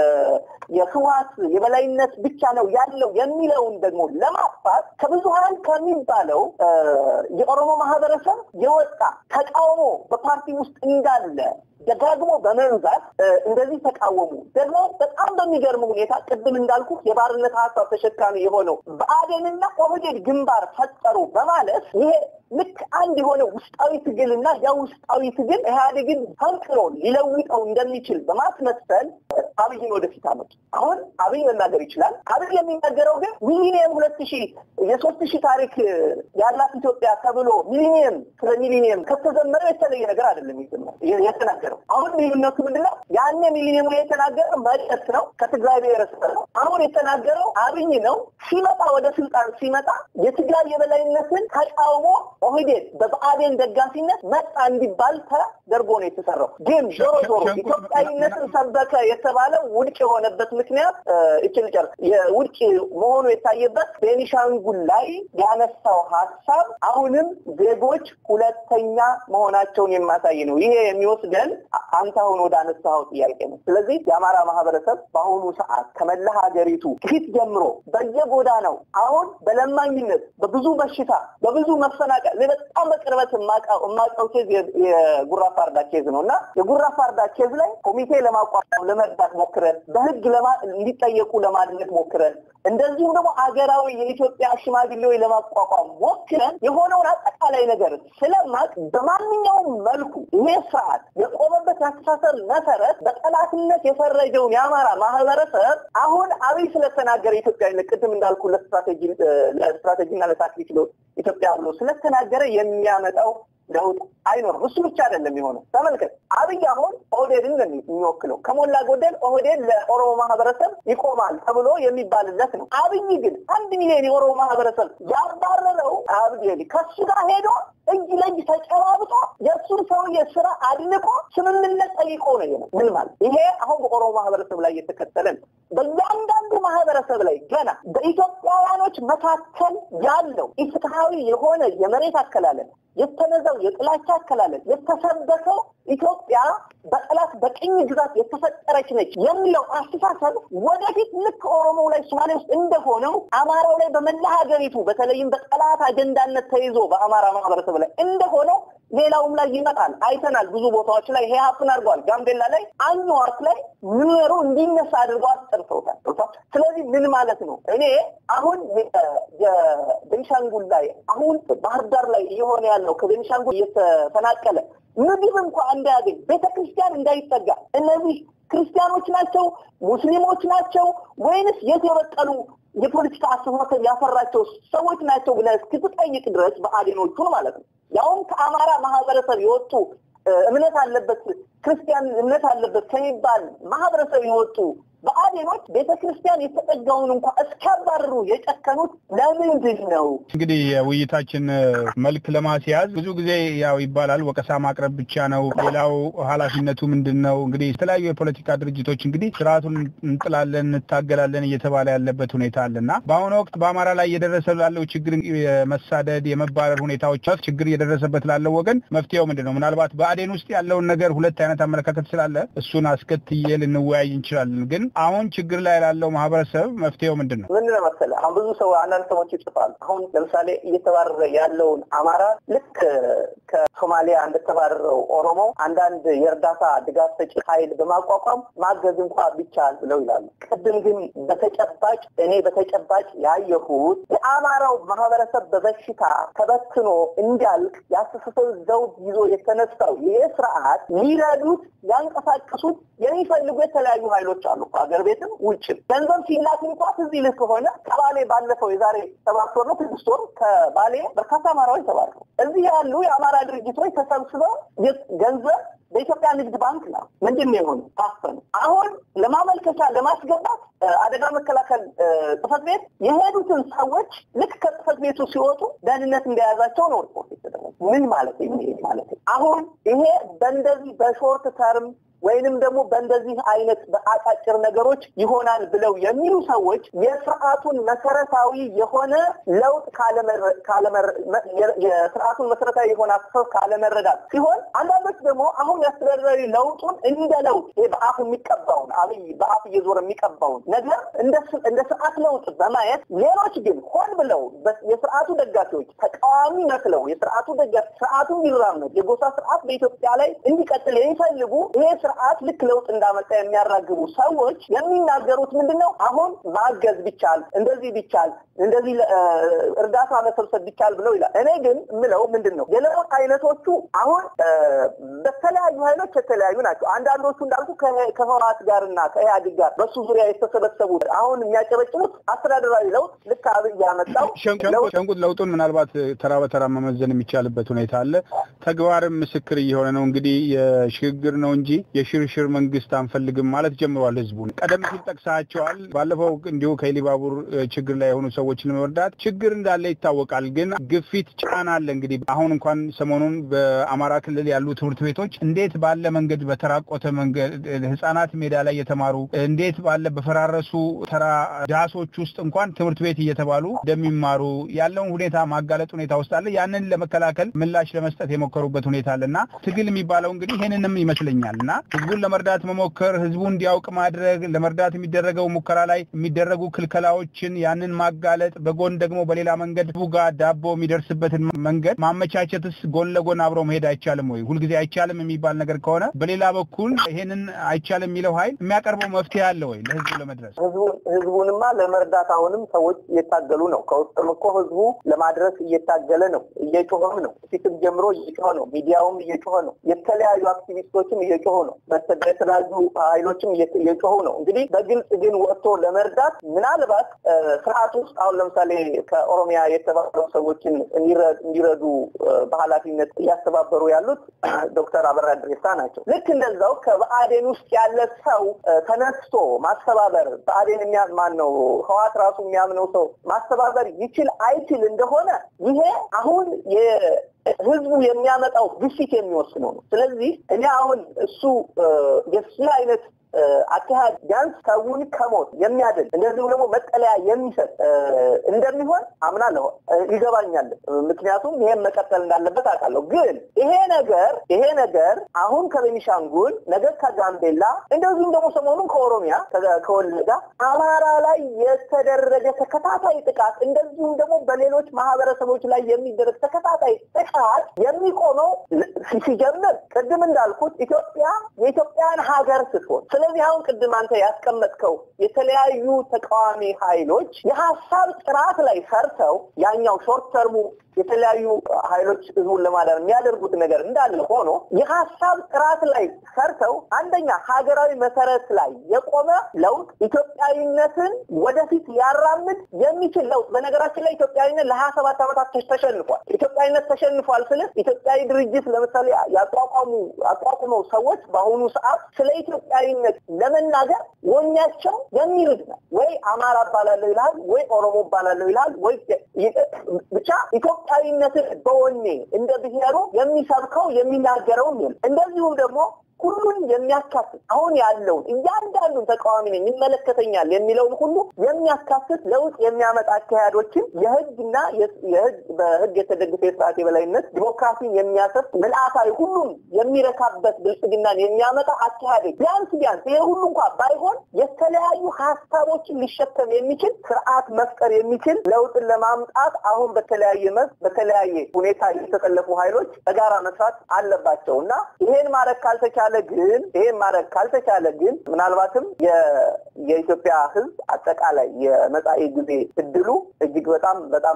የህወሓት የበላይነት ብቻ ነው ያለው የሚለውን ደግሞ ለማጥፋት ከብዙሀን ከሚባለው የኦሮሞ ማህበረሰብ የወጣ ተቃውሞ በፓርቲ ውስጥ እንዳለ ደጋግሞ በመንዛት እንደዚህ ተቃወሙ። ደግሞ በጣም በሚገርም ሁኔታ ቅድም እንዳልኩ የባርነት ሀሳብ ተሸካሚ የሆነው ብአዴንና ኦህዴድ ግንባር ፈጠሩ በማለት ይሄ ልክ አንድ የሆነ ውስጣዊ ትግልና ያ ውስጣዊ ትግል ኢህአዴግን ፈንቅሎ ሊለውጠው እንደሚችል በማስመሰል አብይን ወደፊት አመጡ። አሁን አብይ መናገር ይችላል። አብይ የሚናገረው ግን ሚሊኒየም ሁለት ሺህ የሶስት ሺህ ታሪክ ያላት ኢትዮጵያ ተብሎ ሚሊኒየም ስለ ሚሊኒየም ከተዘመረው የተለየ ነገር አይደለም የተናገረው። አሁን ልዩነቱ ምንድነው? ያኔ ሚሊኒየሙ የተናገረው መለስ ነው፣ ከትግራይ ብሔረሰብ ነው። አሁን የተናገረው አብይ ነው። ሲመጣ ወደ ስልጣን ሲመጣ የትግራይ የበላይነትን ተቃውሞ ኦህዴድ በብአዴን ደጋፊነት መጣ እንዲባል ተደርጎ ነው የተሰራው። ግን ዞሮ ዞሮ ኢትዮጵያዊነትን ሰበከ የተባለው ውድቅ የሆነበት ምክንያት እችል ጨርስ የውድቅ መሆኑ የታየበት ቤኒሻንጉል ላይ ያነሳው ሀሳብ አሁንም ዜጎች ሁለተኛ መሆናቸውን የማሳይ ነው። ይሄ የሚወስደን አንተ አሁን ወደ አነሳኸው ጥያቄ ነው። ስለዚህ የአማራ ማህበረሰብ በአሁኑ ሰዓት ከመላ ሀገሪቱ ፊት ጀምሮ በየጎዳናው አሁን በለማኝነት በብዙ በሽታ በብዙ መፈናቀል በጣም በቅርበት የማውቀው ኬዝ የጉራ ፋርዳ ኬዝ ነው እና የጉራ ፋርዳ ኬዝ ላይ ኮሚቴ ለማቋቋም ለመርዳት ሞክረን በህግ እንዲጠየቁ ለማድረግ ሞክረን እንደዚሁም ደግሞ አገራዊ የኢትዮጵያ ሽማግሌዎች ለማቋቋም ሞክረን የሆነውን አጠቃላይ ነገር ስለማቅ በማንኛውም መልኩ ይሄ ስርዓት የቆመበት የአስተሳሰብ መሰረት በጠላትነት የፈረጀውን የአማራ ማህበረሰብ አሁን አብይ ስለተናገረ ኢትዮጵያዊነት ቅድም እንዳልኩ ለስትራቴጂና ለታክቲክ ለውጥ ኢትዮጵያ ብሎ ስለተናገረ የሚያመጣው ለውጥ አይኖርም። እሱ ብቻ አይደለም የሆነው። ተመልከት፣ አብይ አሁን ኦህዴድን ነው የሚወክለው። ከሞላ ጎደል ኦህዴድ ለኦሮሞ ማህበረሰብ ይቆማል ተብሎ የሚባልለት ነው። አብይ ግን አንድ ሚሊዮን የኦሮሞ ማህበረሰብ ያባረረው አብይ ከሱ ጋር ሄዶ እጅ ለእጅ ተጨባብጦ የእሱን ሰውዬ ስራ አድንቆ ስምምነት ጠይቆ ነው። ምን ማለት ይሄ አሁን በኦሮሞ ማህበረሰብ ላይ የተከተለ ነው። በእያንዳንዱ ማህበረሰብ ላይ ገና በኢትዮጵያውያኖች መካከል ያለው ኢፍትሐዊ የሆነ የመሬት አከላለል የተነዛው የጥላቻ አከላለል የተሰበከው ኢትዮጵያ በጠላት በቅኝ ግዛት የተፈጠረች ነች የሚለው አስተሳሰብ ወደፊት ልክ ኦሮሞ ላይ ሶማሌ ውስጥ እንደሆነው አማራው ላይ በመላ ሀገሪቱ በተለይም በጠላት አጀንዳነት ተይዞ በአማራ ማህበረሰብ ላይ እንደሆነው ሌላውም ላይ ይመጣል። አይተናል። ብዙ ቦታዎች ላይ ይሄ ሀፕን አድርገዋል። ጋምቤላ ላይ አኝዋክ ላይ ኑሮ እንዲነሳ አድርገው አስጠርተውታል። ስለዚህ ምን ማለት ነው? እኔ አሁን የቤንሻንጉል ላይ አሁን ባህር ዳር ላይ እየሆነ ያለው ከቤንሻንጉል እየተፈናቀለ ምግብ እንኳ እንዳያገኝ ቤተክርስቲያን እንዳይጠጋ እነዚህ ክርስቲያኖች ናቸው ሙስሊሞች ናቸው ወይንስ የት የበቀሉ የፖለቲካ አስተሳሰብ ያፈራቸው ሰዎች ናቸው ብለህ እስክትጠይቅ ድረስ በአዴኖቹን ማለት ነው ያውም ከአማራ ማህበረሰብ የወጡ እምነት አለበት ክርስቲያን እምነት አለበት ከሚባል ማህበረሰብ የወጡ በአዴኖች ቤተ ክርስቲያን የተጠጋውን እንኳ እስኪያባርሩ የጨከኑት ለምንድን ነው? እንግዲህ የውይይታችን መልክ ለማስያዝ ብዙ ጊዜ ያው ይባላል ወቀሳ ማቅረብ ብቻ ነው፣ ሌላው ኃላፊነቱ ምንድን ነው? እንግዲህ የተለያዩ የፖለቲካ ድርጅቶች እንግዲህ ስርዓቱን እንጥላለን፣ እንታገላለን እየተባለ ያለበት ሁኔታ አለና በአሁኑ ወቅት በአማራ ላይ እየደረሰ ላለው ችግር የመሳደድ የመባረር ሁኔታዎች ችግር እየደረሰበት ላለው ወገን መፍትሄው ምንድን ነው? ምናልባት በአዴን ውስጥ ያለውን ነገር ሁለት አይነት አመለካከት ስላለ እሱን አስከትዬ ልንወያይ እንችላለን ግን አሁን ችግር ላይ ላለው ማህበረሰብ መፍትሄው ምንድን ነው? ምንድን ነው መሰለህ አሁን ብዙ ሰው አንዳንድ ሰዎች ይጽፋሉ። አሁን ለምሳሌ እየተባረረ ያለውን አማራ ልክ ከሶማሊያ እንደተባረረው ኦሮሞ አንዳንድ የእርዳታ ድጋፍ ሰጪ ኃይል በማቋቋም ማገዝ እንኳ ቢቻል ብለው ይላሉ። ቅድም ግን በተጨባጭ እኔ በተጨባጭ ያየሁት የአማራው ማህበረሰብ በበሽታ ተበትኖ እንዲያልቅ የአስተሳሰብ ዘውድ ይዞ የተነሳው ይህ ስርዓት ሊረዱት ያንቀሳቀሱት የሚፈልጉ የተለያዩ ኃይሎች አሉ። ሀገር ቤትም ውጭም ገንዘብ ሲላክ እንኳ ትዝ ይልህ ከሆነ ከባሌ ባለፈው የዛሬ ሰባት ወር ነው ስድስት ወር ከባሌ በርካታ አማራዎች ተባረሩ። እዚህ ያሉ የአማራ ድርጅቶች ተሰብስበው ገንዘብ በኢትዮጵያ ንግድ ባንክ ነው ምንድን ነው የሆኑ ታፈኑ። አሁን ለማመልከቻ ለማስገባት አደጋ መከላከል ጽሕፈት ቤት የሄዱትን ሰዎች ልክ ከጽሕፈት ቤቱ ሲወጡ ደህንነት እንደያዛቸው ነው ሪፖርት የተደረገ። ምን ማለት ይሄ ማለት አሁን ይሄ በእንደዚህ በሾርት ተርም ወይንም ደግሞ በእንደዚህ አይነት በአጫጭር ነገሮች ይሆናል ብለው የሚሉ ሰዎች የስርዓቱን መሰረታዊ የሆነ ለውጥ የስርዓቱን መሰረታዊ የሆነ አስተሳሰብ ካለመረዳት ሲሆን፣ አንዳንዶች ደግሞ አሁን የአስተዳደራዊ ለውጡን እንደ ለውጥ በአፍ የሚቀባውን አብይ በአፍ እየዞረ የሚቀባውን ነገር እንደ ስርዓት ለውጥ በማየት ሌሎች ግን ሆን ብለው የስርዓቱ ደጋፊዎች ተቃዋሚ መስለው የስርዓቱ ደጋፊ ስርዓቱ እንዲራመድ የጎሳ ስርዓት በኢትዮጵያ ላይ እንዲቀጥል የሚፈልጉ ይሄ ስርዓት ልክ ለውጥ እንዳመጣ የሚያራግቡ ሰዎች የሚናገሩት ምንድን ነው? አሁን ማገዝ ቢቻል እንደዚህ ቢቻል እንደዚህ እርዳታ መሰብሰብ ቢቻል ብለው ይላል። እኔ ግን የምለው ምንድን ነው የለውጥ አይነቶቹ አሁን በተለያዩ ኃይሎች የተለያዩ ናቸው። አንዳንዶቹ እንዳልኩ ከህወሓት ጋር እና ከኢህአዴግ ጋር በሱ ዙሪያ የተሰበሰቡት አሁን የሚያጨበጭቡት አስተዳደራዊ ለውጥ ልክ አብይ ያመጣው ሸንቁጥ ለውጡን ምናልባት ተራ በተራ መመዘን የሚቻልበት ሁኔታ አለ። ተግባርም ምስክር እየሆነ ነው። እንግዲህ የሽግግር ነው እንጂ የሽርሽር መንግስት አንፈልግም ማለት ጀምሯል። ህዝቡን ቀደም ሲል ጠቅሳቸዋል። ባለፈው እንዲሁ ከኢሊባቡር ችግር ላይ የሆኑ ሰዎችን ለመርዳት ችግር እንዳለ ይታወቃል። ግን ግፊት፣ ጫና አለ። እንግዲህ አሁን እንኳን ሰሞኑን በአማራ ክልል ያሉ ትምህርት ቤቶች እንዴት ባለ መንገድ በተራቆተ መንገድ ህጻናት ሜዳ ላይ የተማሩ እንዴት ባለ በፈራረሱ ተራ ዳሶች ውስጥ እንኳን ትምህርት ቤት እየተባሉ እንደሚማሩ ያለውን ሁኔታ ማጋለጥ ሁኔታ ውስጥ አለ። ያንን ለመከላከል ምላሽ ለመስጠት የሞከሩበት ሁኔታ አለ እና ትግል የሚባለው እንግዲህ ይህንንም ይመስለኛል እና ህዝቡን ለመርዳት መሞከር፣ ህዝቡ እንዲያውቅ ማድረግ፣ ለመርዳት የሚደረገው ሙከራ ላይ የሚደረጉ ክልከላዎችን ያንን ማጋለጥ፣ በጎን ደግሞ በሌላ መንገድ ህዝቡ ጋር ዳቦ የሚደርስበትን መንገድ ማመቻቸትስ ጎን ለጎን አብረው መሄድ አይቻልም ወይ? ሁልጊዜ አይቻልም የሚባል ነገር ከሆነ በሌላ በኩል ይሄንን አይቻልም የሚለው ሀይል የሚያቀርበው መፍትሄ አለ ወይ ለህዝቡ ለመድረስ? ህዝቡንማ ለመርዳት አሁንም ሰዎች እየታገሉ ነው። ከውስጥም እኮ ህዝቡ ለማድረስ እየታገለ ነው፣ እየጮኸም ነው። ፊትም ጀምሮ እየጮኸ ነው። ሚዲያውም እየጮኸ ነው። የተለያዩ አክቲቪስቶችም እየጮሁ ነው። የተለያዩ ኃይሎችም እየጮሁ ነው። እንግዲህ በግልጽ ግን ወጥቶ ለመርዳት ምናልባት ስርዓት ውስጥ አሁን ለምሳሌ ከኦሮሚያ የተባሉ ሰዎችን እንዲረዱ በኃላፊነት እያስተባበሩ ያሉት ዶክተር አበራ ድሬሳ ናቸው። ልክ እንደዛው ከብአዴን ውስጥ ያለ ሰው ተነስቶ ማስተባበር ብአዴን ማን ነው ህዋት ራሱ የሚያምነው ሰው ማስተባበር ይችል አይችል እንደሆነ ይሄ አሁን ህዝቡ የሚያመጣው ግፊት የሚወስነው ነው። ስለዚህ እኔ አሁን እሱ የሱ አይነት አካሄድ ቢያንስ ሰውን ከሞት የሚያድን እንደዚሁም ደግሞ መጠለያ የሚሰጥ እንደሚሆን አምናለሁ፣ ይገባኛል። ምክንያቱም ይሄን መቀጠል እንዳለበት አውቃለሁ። ግን ይሄ ነገር ይሄ ነገር አሁን ከቤኒሻንጉል ነገ ከጋምቤላ እንደዚሁም ደግሞ ሰሞኑን ከኦሮሚያ ከወለጋ አማራ ላይ የተደረገ ተከታታይ ጥቃት እንደዚሁም ደግሞ በሌሎች ማህበረሰቦች ላይ የሚደረግ ተከታታይ ጥቃት የሚቆመው ሲጀምር ቅድም እንዳልኩት ኢትዮጵያ የኢትዮጵያን ሀገር ስትሆን ስለዚህ አሁን ቅድም አንተ ያስቀመጥከው የተለያዩ ተቃዋሚ ኃይሎች የሀሳብ ጥራት ላይ ሰርተው ያኛው ሾርት ተርሙ የተለያዩ ኃይሎች ህዝቡን ለማዳን የሚያደርጉት ነገር እንዳለ ሆኖ የሀሳብ ጥራት ላይ ሰርተው አንደኛ ሀገራዊ መሰረት ላይ የቆመ ለውጥ ኢትዮጵያዊነትን ወደፊት ሊያራምድ የሚችል ለውጥ። በነገራችን ላይ ኢትዮጵያዊነት ለሀያ ሰባት ዓመታት ተሸንፏል። ኢትዮጵያዊነት ተሸንፏል ስል ኢትዮጵያዊ ድርጅት ለምሳሌ ያቋቋሙ አቋቁመው ሰዎች በአሁኑ ሰዓት ስለ ኢትዮጵያዊነት ለመናገር ወኛቸው የሚርድ ነው። ወይ አማራ እባላለሁ ይልሃል፣ ወይ ኦሮሞ እባላለሁ ይልሃል፣ ወይ ብቻ ኢትዮጵያዊነትን በወኔ እንደ ብሔሩ የሚሰብከው የሚናገረውም የለም። እንደዚሁም ደግሞ ሁሉን የሚያካትት አሁን ያለውን እያንዳንዱን ተቃዋሚ ነኝ ይመለከተኛል የሚለውን ሁሉ የሚያካትት ለውጥ የሚያመጣ አካሄዶችን የህግና የህግ በህግ የተደገፈ የስርዓት የበላይነት ዲሞክራሲን የሚያሰፍ ምልአታዊ ሁሉም የሚረካበት ብልጽግናን የሚያመጣ አካሄዶች ቢያንስ ቢያንስ ይሄ ሁሉ እንኳ ባይሆን የተለያዩ ሀሳቦችን ሊሸከም የሚችል ስርዓት መፍጠር የሚችል ለውጥን ለማምጣት አሁን በተለያየ መስክ በተለያየ ሁኔታ የተጠለፉ ኃይሎች በጋራ መስራት አለባቸው እና ይሄን ማድረግ ካልተቻለ ግን ይሄን ማድረግ ካልተቻለ ግን ምናልባትም የኢትዮጵያ ህዝብ አጠቃላይ የመጻኢ ጊዜ እድሉ እጅግ በጣም በጣም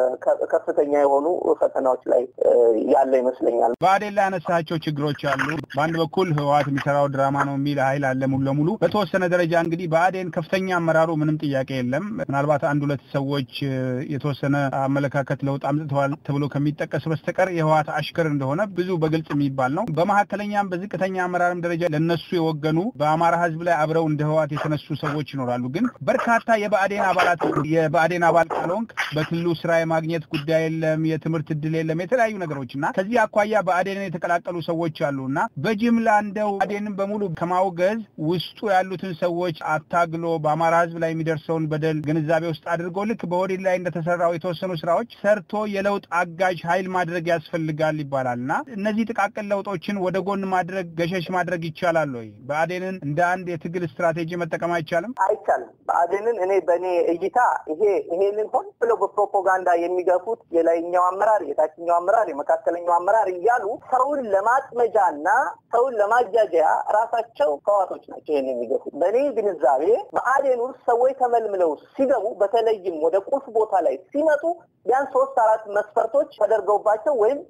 ከፍተኛ የሆኑ ፈተናዎች ላይ ያለ ይመስለኛል። ብአዴን ላይ ያነሳቸው ችግሮች አሉ። በአንድ በኩል ህወሓት የሚሰራው ድራማ ነው የሚል ኃይል አለ ሙሉ ለሙሉ በተወሰነ ደረጃ እንግዲህ ብአዴን ከፍተኛ አመራሩ ምንም ጥያቄ የለም። ምናልባት አንድ ሁለት ሰዎች የተወሰነ አመለካከት ለውጥ አምጥተዋል ተብሎ ከሚጠቀስ በስተቀር የህወሓት አሽከር እንደሆነ ብዙ በግልጽ የሚባል ነው። በመካከለኛም በዝቅተኛ አመራርም ደረጃ ለነሱ የወገኑ በአማራ ህዝብ ላይ አብረው እንደ ህወሓት የተነሱ ሰዎች ይኖራሉ። ግን በርካታ የብአዴን አባላት የብአዴን አባል ካልሆንክ በክልሉ ስራ የማግኘት ጉዳይ የለም፣ የትምህርት እድል የለም፣ የተለያዩ ነገሮች እና ከዚህ አኳያ ብአዴንን የተቀላቀሉ ሰዎች አሉ እና በጅምላ እንደው ብአዴንን በሙሉ ከማውገዝ ውስጡ ያሉትን ሰዎች አታግሎ በአማራ ህዝብ ላይ የሚደርሰውን በደል ግንዛቤ ውስጥ አድርጎ ልክ በኦህዴድ ላይ እንደተሰራው የተወሰኑ ስራዎች ሰርቶ የለውጥ አጋዥ ኃይል ማድረግ ያስፈልጋል ይባላል እና እነዚህ ጥቃቅን ለውጦችን ወደ ጎን ማድረግ ገሸሽ ማድረግ ይቻላል ወይ? ብአዴንን እንደ አንድ የትግል ስትራቴጂ መጠቀም አይቻልም? አይቻልም። ብአዴንን እኔ በእኔ እይታ ይሄ ይሄንን ሆን ብለው በፕሮፓጋንዳ የሚገፉት የላይኛው አመራር፣ የታችኛው አመራር፣ የመካከለኛው አመራር እያሉ ሰውን ለማጥመጃና ሰውን ለማጃጃያ ራሳቸው ህዋቶች ናቸው ይህን የሚገፉት። በእኔ ግንዛቤ ብአዴን ውስጥ ሰዎች ተመልምለው ሲገቡ በተለይም ወደ ቁልፍ ቦታ ላይ ሲመጡ ቢያንስ ሶስት አራት መስፈርቶች ተደርገውባቸው ወይም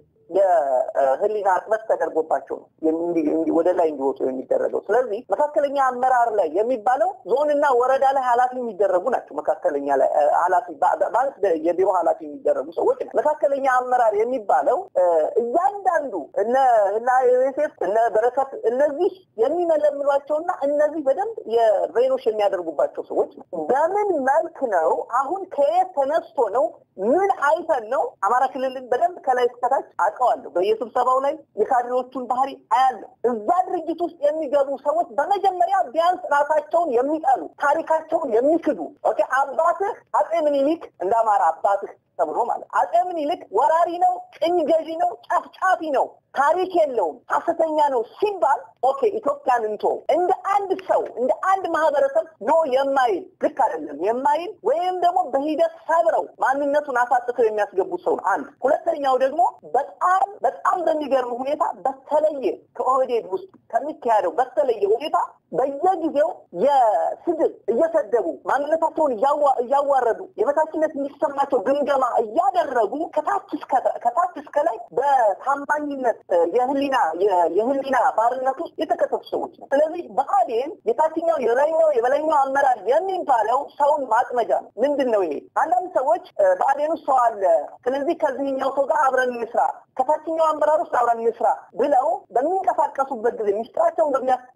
የህሊና እጥበት ተደርጎባቸው ነው ወደ ላይ እንዲወጡ የሚደረገው። ስለዚህ መካከለኛ አመራር ላይ የሚባለው ዞንና ወረዳ ላይ ኃላፊ የሚደረጉ ናቸው። መካከለኛ ላይ ኃላፊ ባንክ የቢሮ ኃላፊ የሚደረጉ ሰዎች ናቸው። መካከለኛ አመራር የሚባለው እያንዳንዱ እነ እና ዮሴፍ እነ በረከት እነዚህ የሚመለምሏቸውና እነዚህ በደንብ የሬኖሽ የሚያደርጉባቸው ሰዎች ነው። በምን መልክ ነው አሁን ከየት ተነስቶ ነው ምን አይተን ነው አማራ ክልልን በደንብ ከላይ እስከታች አውቀዋለሁ። በየስብሰባው ላይ የካድሬዎቹን ባህሪ አያለሁ። እዛ ድርጅት ውስጥ የሚገቡ ሰዎች በመጀመሪያ ቢያንስ ራሳቸውን የሚጠሉ ታሪካቸውን የሚክዱ ኦኬ አባትህ አጼ ምኒልክ እንደ አማራ አባትህ ተብሎ ማለት አጼ ምኒልክ ወራሪ ነው፣ ቅኝ ገዢ ነው፣ ጨፍጫፊ ነው፣ ታሪክ የለውም፣ ሐሰተኛ ነው ሲባል ኦኬ ኢትዮጵያን እንቶ እንደ አንድ ሰው እንደ አንድ ማህበረሰብ ኖ የማይል ልክ አይደለም የማይል ወይም ደግሞ በሂደት ሰብረው ማንነቱን አሳጥተው የሚያስገቡት ሰው ነው። አንድ ሁለተኛው ደግሞ በጣም በጣም በሚገርም ሁኔታ በተለየ ከኦህዴድ ውስጥ ከሚካሄደው በተለየ ሁኔታ በየጊዜው የስድብ እየሰደቡ ማንነታቸውን እያዋረዱ የበታችነት እንዲሰማቸው ግምገማ እያደረጉ ከታች ከታች እስከ ላይ በታማኝነት የህሊና የህሊና ባርነት ውስጥ የተከተቱ ሰዎች ነው። ስለዚህ ብአዴን የታችኛው የላይኛው የበላይኛው አመራር የሚባለው ሰውን ማጥመጃ ነው። ምንድን ነው ይሄ? አንዳንድ ሰዎች ብአዴን ውስጥ ሰው አለ፣ ስለዚህ ከዚህኛው ሰው ጋር አብረን እንስራ፣ ከታችኛው አመራር ውስጥ አብረን እንስራ ብለው በሚንቀሳቀሱበት ጊዜ ሚስጥራቸውን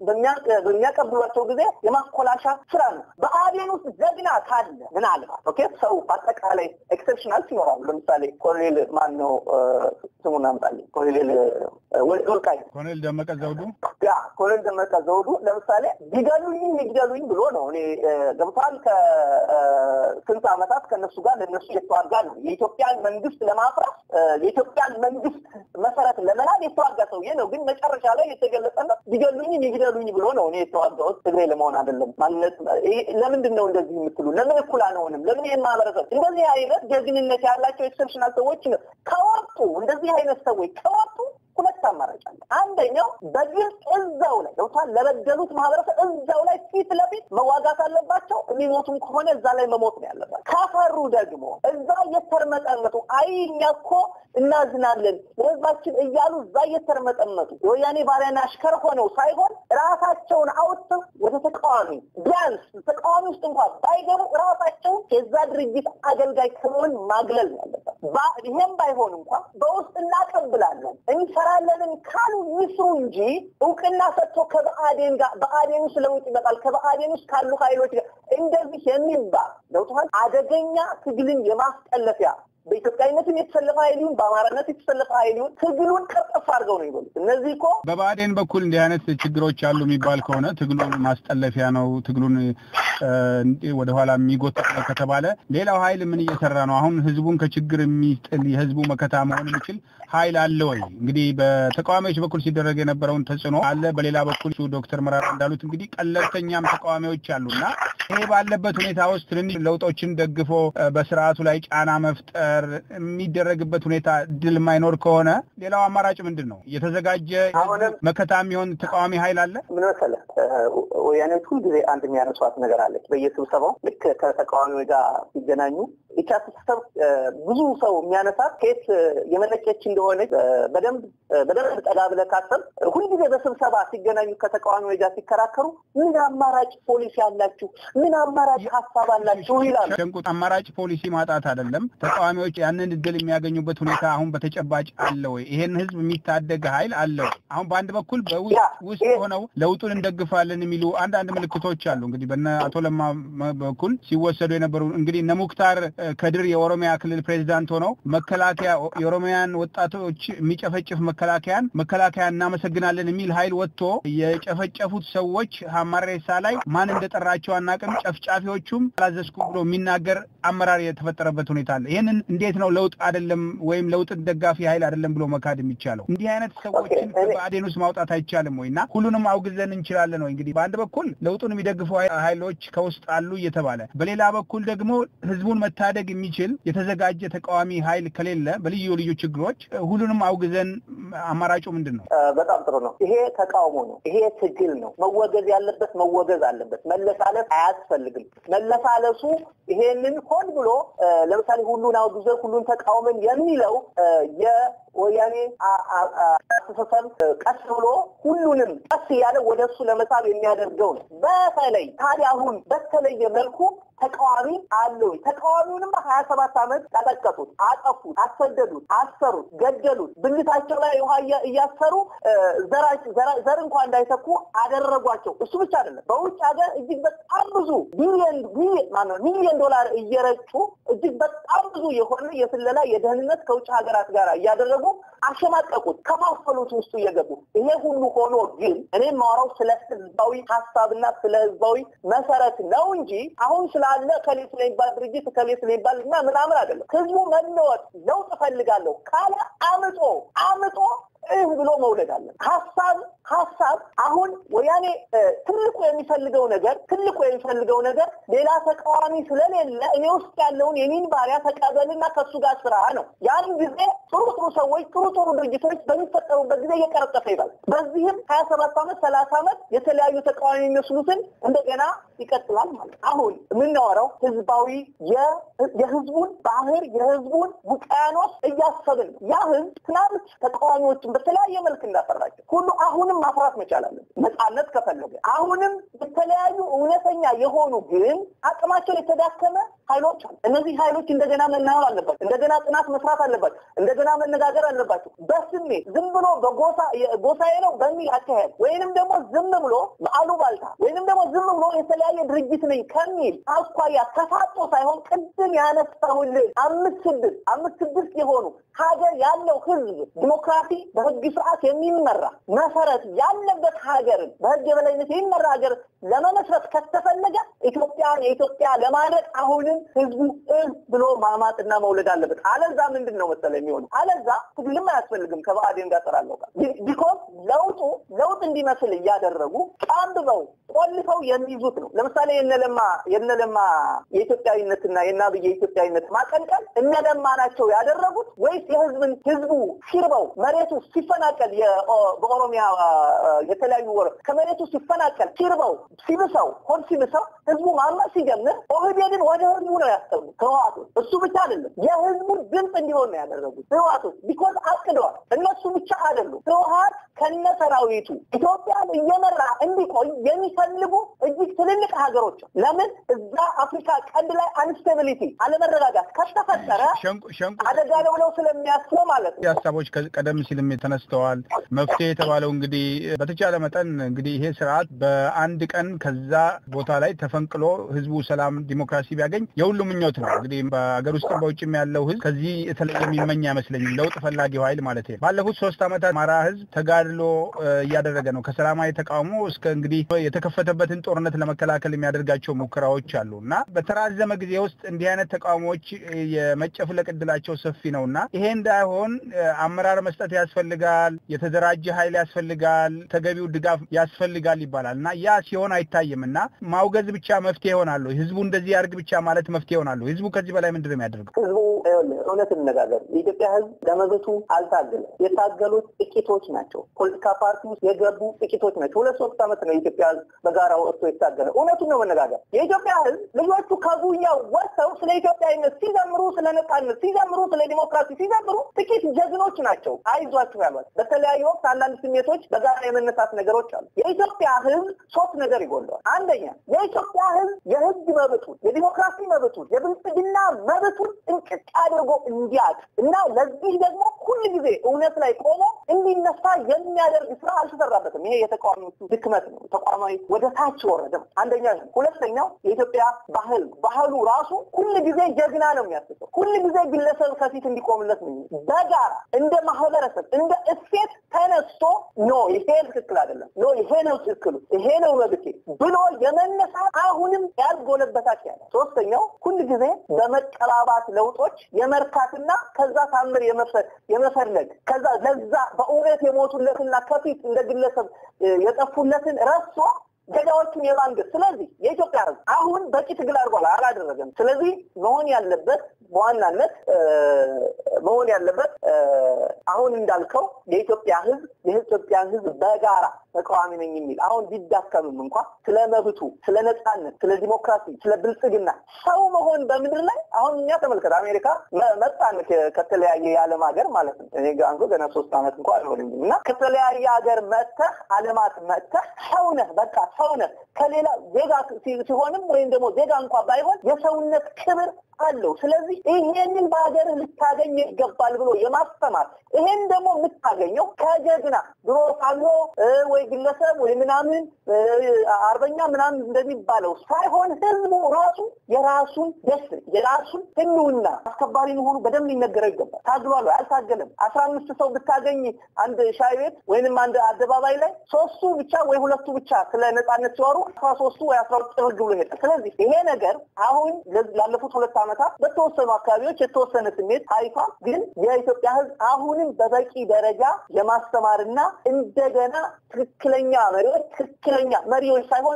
በሚያቀብሏቸው ጊዜ የማኮላሻ ስራ ነው። ብአዴን ውስጥ ጀግና ካለ ምናልባት ኦኬ ሰው በአጠቃላይ ኤክሰፕሽናል ይኖራሉ። ለምሳሌ ኮሎኔል ማን ነው ስሙን አምጣልኝ፣ ኮሎኔል ወልቃይት፣ ኮሎኔል ደመቀ ዘውዱ ያ ኮሎኔል ደመቀ ዘውዱ ለምሳሌ ቢገሉኝም ይግደሉኝ ብሎ ነው እኔ ገብቷል። ከስንት ዓመታት ከነሱ ጋር ለነሱ የተዋጋ ነው። የኢትዮጵያን መንግስት ለማፍራት የኢትዮጵያን መንግስት መሰረት ለመናድ የተዋጋ ሰውዬ ነው። ግን መጨረሻ ላይ የተገለጸለት ቢገሉኝም ይግደሉኝ ብሎ ነው እኔ የተዋጋሁት ትግሬ ለመሆን አይደለም። ማንነት ለምንድን ነው እንደዚህ የምትሉ? ለምን እኩል አንሆንም? ለምን ይህን ማህበረሰብ እንደዚህ አይነት ጀግንነት ያላቸው ኤክሰፕሽናል ሰዎች ከወጡ እንደዚህ አይነት ሰዎች ከወጡ ሁለት አማራጭ አለ። አንደኛው በግልጽ እዛው ላይ ገብቷል ለበደሉት ማህበረሰብ እዛው ላይ ፊት ለፊት መዋጋት አለባቸው። የሚሞቱም ከሆነ እዛ ላይ መሞት ነው ያለባቸው። ካፈሩ ደግሞ እዛ እየተርመጠመጡ አይ እኛ እኮ እናዝናለን ለህዝባችን እያሉ እዛ እየተርመጠመጡ የወያኔ ባሪያና አሽከር ሆነው ሳይሆን ራሳቸውን አውጥተው ወደ ተቃዋሚ ቢያንስ ተቃዋሚ ውስጥ እንኳን ባይገቡ ራሳቸውን የዛ ድርጅት አገልጋይ ከመሆን ማግለል ነው ያለበት። ይሄም ባይሆን እንኳን በውስጥ እናቀብላለን እንሰራለንም ካሉ ይስሩ እንጂ እውቅና ሰጥቶ ከብአዴን ጋር ብአዴን ውስጥ ለውጥ ይመጣል ከብአዴን ውስጥ ካሉ ኃይሎች ጋር እንደዚህ የሚባል ገብቶሃል አደገኛ ትግልን የማስጠለፊያ በኢትዮጵያዊነትም የተሰለፈ ኃይል ይሁን በአማራነት የተሰለፈ ኃይል ይሁን ትግሉን ቀርጥፎ እጥፍ አድርገው ነው ይበሉት። እነዚህ እኮ በብአዴን በኩል እንዲህ አይነት ችግሮች አሉ የሚባል ከሆነ ትግሉን ማስጠለፊያ ነው፣ ትግሉን ወደኋላ የሚጎትት ነው ከተባለ ሌላው ኃይል ምን እየሰራ ነው? አሁን ህዝቡን ከችግር የሚጥል የህዝቡ መከታ መሆን የሚችል ኃይል አለ ወይ? እንግዲህ በተቃዋሚዎች በኩል ሲደረግ የነበረውን ተጽዕኖ አለ። በሌላ በኩል ዶክተር መራራ እንዳሉት እንግዲህ ቀለብተኛም ተቃዋሚዎች አሉና ይሄ ባለበት ሁኔታ ውስጥ ትንንሽ ለውጦችን ደግፎ በስርዓቱ ላይ ጫና መፍጠር የሚደረግበት ሁኔታ ድል የማይኖር ከሆነ ሌላው አማራጭ ምንድን ነው? የተዘጋጀ መከታ የሚሆን ተቃዋሚ ኃይል አለ። ምን መሰለህ፣ ወያኔዎች ሁልጊዜ አንድ የሚያነሷት ነገር አለች። በየስብሰባው ልክ ከተቃዋሚዎች ጋር ሲገናኙ ይቻ ስብሰብ ብዙ ሰው የሚያነሳት ኬት የመነጨች እንደሆነች በደንብ በደንብ ጠጋ ብለህ ካሰብ ሁልጊዜ በስብሰባ ሲገናኙ ከተቃዋሚዎች ጋር ሲከራከሩ ምን አማራጭ ፖሊሲ አላችሁ? ምን አማራጭ ሀሳብ አላችሁ ይላሉ። ሸንቁጥ አማራጭ ፖሊሲ ማጣት አይደለም። ተቃዋሚዎች ያንን እድል የሚያገኙበት ሁኔታ አሁን በተጨባጭ አለ ወይ? ይሄን ህዝብ የሚታደግ ኃይል አለ ወይ? አሁን በአንድ በኩል በውስጥ ሆነው ለውጡን እንደግፋለን የሚሉ አንዳንድ ምልክቶች አሉ። እንግዲህ በነ አቶ ለማ በኩል ሲወሰዱ የነበሩ እንግዲህ እነ ሙክታር ከድር የኦሮሚያ ክልል ፕሬዚዳንት ሆነው መከላከያ የኦሮሚያን ወጣቶች የሚጨፈጭፍ መከላከያን መከላከያ እናመሰግናለን የሚል ኃይል ወጥቶ የጨፈጨፉት ሰዎች ሀማሬሳ ላይ ማን እንደጠራቸው አናውቅም። ጨፍጫፊዎቹም አላዘዝኩ ብሎ የሚናገር አመራር የተፈጠረበት ሁኔታ አለ። ይህንን እንዴት ነው ለውጥ አይደለም ወይም ለውጥን ደጋፊ ኃይል አይደለም ብሎ መካድ የሚቻለው? እንዲህ አይነት ሰዎችን በአዴን ውስጥ ማውጣት አይቻልም ወይ? እና ሁሉንም አውግዘን እንችላለን ወይ? እንግዲህ በአንድ በኩል ለውጡን የሚደግፉ ኃይሎች ከውስጥ አሉ እየተባለ በሌላ በኩል ደግሞ ህዝቡን መታደግ የሚችል የተዘጋጀ ተቃዋሚ ኃይል ከሌለ በልዩ ልዩ ችግሮች ሁሉንም አውግዘን አማራጩ ምንድን ነው? በጣም ጥሩ ነው። ይሄ ተቃውሞ ነው። ይሄ ትግል ነው። መወገዝ ያለበት መወገዝ አለበት። መለሳለስ አያስፈልግም። መለሳለሱ ይሄንን ሆን ብሎ ለምሳሌ ሁሉን አውግዘን ሁሉን ተቃውመን የሚለው የወያኔ አስተሳሰብ ቀስ ብሎ ሁሉንም ቀስ እያለ ወደ እሱ ለመሳብ የሚያደርገው ነው። በተለይ ታዲያ አሁን በተለየ መልኩ ተቃዋሚ አለው። ተቃዋሚውንማ ሀያ ሰባት ዓመት ቀጠቀጡት፣ አጠፉት፣ አሰደዱት፣ አሰሩት፣ ገደሉት። ብልታቸው ላይ ውሃ እያሰሩ ዘር እንኳን እንዳይተኩ አደረጓቸው። እሱ ብቻ አይደለም። በውጭ ሀገር እጅግ በጣም ብዙ ቢሊዮን ማነው ሚሊዮን ዶላር እየረጩ እጅግ በጣም ብዙ የሆነ የስለላ የደህንነት ከውጭ ሀገራት ጋር እያደረጉ አሸማቀቁት፣ ከፋፈሉት ውስጡ እየገቡ ይሄ ሁሉ ሆኖ ግን እኔ የማወራው ስለ ህዝባዊ ሀሳብና ስለ ህዝባዊ መሰረት ነው እንጂ አሁን ስላለ ከሌ ስለሚባል ድርጅት ከሌ ስለሚባል እና ምናምን አይደለም። ህዝቡ መለወጥ ለውጥ እፈልጋለሁ ካለ አምጦ አምጦ እህ ብሎ መውለድ አለ። ሀሳብ ሀሳብ አሁን ወያኔ ትልቁ የሚፈልገው ነገር ትልቁ የሚፈልገው ነገር ሌላ ተቃዋሚ ስለሌለ እኔ ውስጥ ያለውን የኔን ባሪያ ተቀበልና ከሱ ጋር ስራ ነው። ያን ጊዜ ጥሩ ጥሩ ሰዎች ጥሩ ጥሩ ድርጅቶች በሚፈጠሩበት ጊዜ እየቀረጠፈ ይባል። በዚህም ሀያ ሰባት ዓመት ሰላሳ ዓመት የተለያዩ ተቃዋሚ የሚመስሉትን እንደገና ይቀጥላል ማለት አሁን የምናወራው ህዝባዊ የህዝቡን ባህር የህዝቡን ውቅያኖስ እያሰብን ነው። ያ ህዝብ ትናንት ተቃዋሚዎችን በተለያየ መልክ እንዳፈራቸው ሁሉ አሁንም ማፍራት መቻል አለን። ነፃነት ከፈለገ አሁንም የተለያዩ እውነተኛ የሆኑ ግን አቅማቸው የተዳከመ ኃይሎች አሉ። እነዚህ ኃይሎች እንደገና መናወር አለባቸው። እንደገና ጥናት መስራት አለባቸው። እንደገና መነጋገር አለባቸው። በስሜት ዝም ብሎ በጎሳ ጎሳዬ ነው በሚል አካሄድ ወይንም ደግሞ ዝም ብሎ በአሉባልታ ወይንም ደግሞ ዝም ብሎ የተለያየ ድርጅት ነኝ ከሚል አኳያ ተፋጦ ሳይሆን ቅድም ያነሳሁልን አምስት ስድስት አምስት ስድስት የሆኑ ሀገር ያለው ህዝብ ዲሞክራሲ በህግ ስርዓት የሚመራ መሰረት ያለበት ሀገርን በህግ የበላይነት የሚመራ ሀገር ለመመስረት ከተፈለገ ኢትዮጵያን የኢትዮጵያ ለማድረግ አሁንም ህዝቡ እህ ብሎ ማማጥና መውለድ አለበት። አለዛ ምንድን ነው መሰለ የሚሆኑ አለዛ ትግልም አያስፈልግም። ከብአዴን ጋር ጠራለው ጋር ቢኮዝ ለውጡ ለውጥ እንዲመስል እያደረጉ ጨምበው ቆልፈው የሚይዙት ነው። ለምሳሌ የነለማ የነለማ የኢትዮጵያዊነትና የአብይ የኢትዮጵያዊነት ማቀንቀን እነለማ ናቸው ያደረጉት ወይስ የህዝብን ህዝቡ ሲርበው መሬቱ ሲፈናቀል በኦሮሚያ የተለያዩ ወረ ከመሬቱ ሲፈናቀል ሲርበው ሲብሰው ሆድ ሲብሰው ህዝቡ ማመር ሲጀምር ኦህዴድን ወደ ህዝቡ ነው ያስጠጉት ህወሓቶች። እሱ ብቻ አይደለም የህዝቡን ድምፅ እንዲሆን ነው ያደረጉት ህወሓቶች። ቢኮዝ አቅደዋል። እነሱ ብቻ አይደሉም። ህወሓት ከነ ሰራዊቱ ኢትዮጵያን እየመራ እንዲቆይ የሚፈልጉ እጅግ ትልልቅ ትልልቅ ሀገሮች ለምን እዛ አፍሪካ ቀንድ ላይ አንስቴቢሊቲ አለመረጋጋት ከተፈጠረ አደጋ ነው ብለው ስለሚያስቡ ማለት ነው። ሀሳቦች ቀደም ሲልም ተነስተዋል። መፍትሄ የተባለው እንግዲህ በተቻለ መጠን እንግዲህ ይሄ ስርዓት በአንድ ቀን ከዛ ቦታ ላይ ተፈንቅሎ ህዝቡ ሰላም፣ ዲሞክራሲ ቢያገኝ የሁሉም ምኞት ነው። እንግዲህ በሀገር ውስጥም በውጭም ያለው ህዝብ ከዚህ የተለየ የሚመኝ አይመስለኝም። ለውጥ ፈላጊው ኃይል ማለት ነው። ባለፉት ሶስት ዓመታት አማራ ህዝብ ተጋድሎ እያደረገ ነው። ከሰላማዊ ተቃውሞ እስከ እንግዲህ የተከፈተበትን ጦርነት ለመከላከል የሚያደርጋቸው ሙከራዎች አሉ እና በተራዘመ ጊዜ ውስጥ እንዲህ አይነት ተቃውሞዎች የመጨፍለቅ እድላቸው ሰፊ ነው እና ይሄ እንዳይሆን አመራር መስጠት ያስፈልጋል፣ የተደራጀ ኃይል ያስፈልጋል፣ ተገቢው ድጋፍ ያስፈልጋል ይባላል እና ያ ሲሆን አይታይም እና ማውገዝ ብቻ መፍትሄ ይሆናሉ። ህዝቡ እንደዚህ ያድርግ ብቻ ማለት መፍትሄ ይሆናሉ። ህዝቡ ከዚህ በላይ ምንድን ነው የሚያደርገው? ህዝቡ እውነት እንነጋገር፣ የኢትዮጵያ ህዝብ ለመብቱ አልታገለም። የታገሉት ጥቂቶች ናቸው። ፖለቲካ ፓርቲ ውስጥ የገቡ ጥቂቶች ናቸው። ሁለት ሶስት ዓመት ነው የኢትዮጵያ ህዝብ በጋራ ወጥቶ የታገለ። እውነቱን ነው መነጋገር። የኢትዮጵያ ህዝብ ልጆቹ ከጉያው ወጥተው ስለ ኢትዮጵያዊነት ሲዘምሩ፣ ስለ ነጻነት ሲዘምሩ፣ ስለ ዲሞክራሲ ሲዘምሩ ጥቂት ጀግኖች ናቸው። አይዟችሁ ያሏት በተለያዩ ወቅት አንዳንድ ስሜቶች በጋራ የመነሳት ነገሮች አሉ። የኢትዮጵያ ህዝብ ሶስት ነገር ይጎለዋል። አንደኛ የኢትዮጵያ ህዝብ የህግ መብቱን፣ የዲሞክራሲ መብቱን፣ የብልጽግና መብቱን እንቅጭ አድርጎ እንዲያቅ እና ለዚህ ደግሞ ሁል ጊዜ እውነት ላይ ቆሞ እንዲነሳ የሚያደርግ ስራ አልተሰራበትም። ይሄ የተቃዋሚዎቹ ድክመት ነው። ተቋማዊ ወደ ታች ወረደ። አንደኛ ነው። ሁለተኛው የኢትዮጵያ ባህል ባህሉ ራሱ ሁል ጊዜ ጀግና ነው የሚያስበው። ሁል ጊዜ ግለሰብ ከፊት እንዲቆምለት ነው። በጋራ እንደ ማህበረሰብ እንደ እሴት ተነስቶ ኖ ይሄ ትክክል አይደለም፣ ኖ ይሄ ነው ትክክሉ፣ ይሄ ነው መብቴ ብሎ የመነሳት አሁንም ያልጎለበታች ያለ። ሶስተኛው ሁል ጊዜ በመቀባባት ለውጦች የመርካትና ከዛ ታምር የመፈለግ ከዛ ለዛ በእውነት የሞቱለትና ከፊት እንደ ግለሰብ የጠፉለትን ረሶ ገዳዎቹን የማንገስ ስለዚህ የኢትዮጵያ ሕዝብ አሁን በቂ ትግል አድርጓል፣ አላደረገም። ስለዚህ መሆን ያለበት በዋናነት መሆን ያለበት አሁን እንዳልከው የኢትዮጵያ ሕዝብ የኢትዮጵያን ሕዝብ በጋራ ተቃዋሚ ነኝ የሚል አሁን ቢዳከምም እንኳ ስለ መብቱ፣ ስለ ነጻነት፣ ስለ ዲሞክራሲ፣ ስለ ብልጽግና ሰው መሆን በምድር ላይ አሁን እኛ ተመልከት፣ አሜሪካ መጣን ከተለያየ የዓለም ሀገር ማለት ነው። እኔ ጋር እንኳ ገና ሶስት ዓመት እንኳ አልሆንም እና ከተለያየ ሀገር መጥተህ ዓለማት መጥተህ ሰው ነህ፣ በቃ ሰው ነህ። ከሌላ ዜጋ ሲሆንም ወይም ደግሞ ዜጋ እንኳ ባይሆን የሰውነት ክብር አለው። ስለዚህ ይሄንን በሀገርህ ልታገኝ ይገባል ብሎ የማስተማር ይሄን ደግሞ የምታገኘው ከጀግና ድሮ ፋኖ ወይ ግለሰብ ወይ ምናምን አርበኛ ምናምን እንደሚባለው ሳይሆን ህዝቡ ራሱ የራሱን ደስ የራሱን ህልውና አስከባሪ መሆኑ በደንብ ሊነገረው ይገባል። ታግሏል፣ አልታገለም። አስራ አምስት ሰው ብታገኝ አንድ ሻይ ቤት ወይንም አንድ አደባባይ ላይ ሶስቱ ብቻ ወይ ሁለቱ ብቻ ስለ ነጻነት ሲወሩ አስራ ሶስቱ ወይ አስራ ሁለት ጥርግ ብሎ ይሄዳል። ስለዚህ ይሄ ነገር አሁን ላለፉት ሁለት ዓመታት በተወሰኑ አካባቢዎች የተወሰነ ስሜት ታይቷ፣ ግን የኢትዮጵያ ህዝብ አሁንም በበቂ ደረጃ የማስተማርና እንደገና ትክክለኛ መሪዎች ትክክለኛ መሪዎች ሳይሆን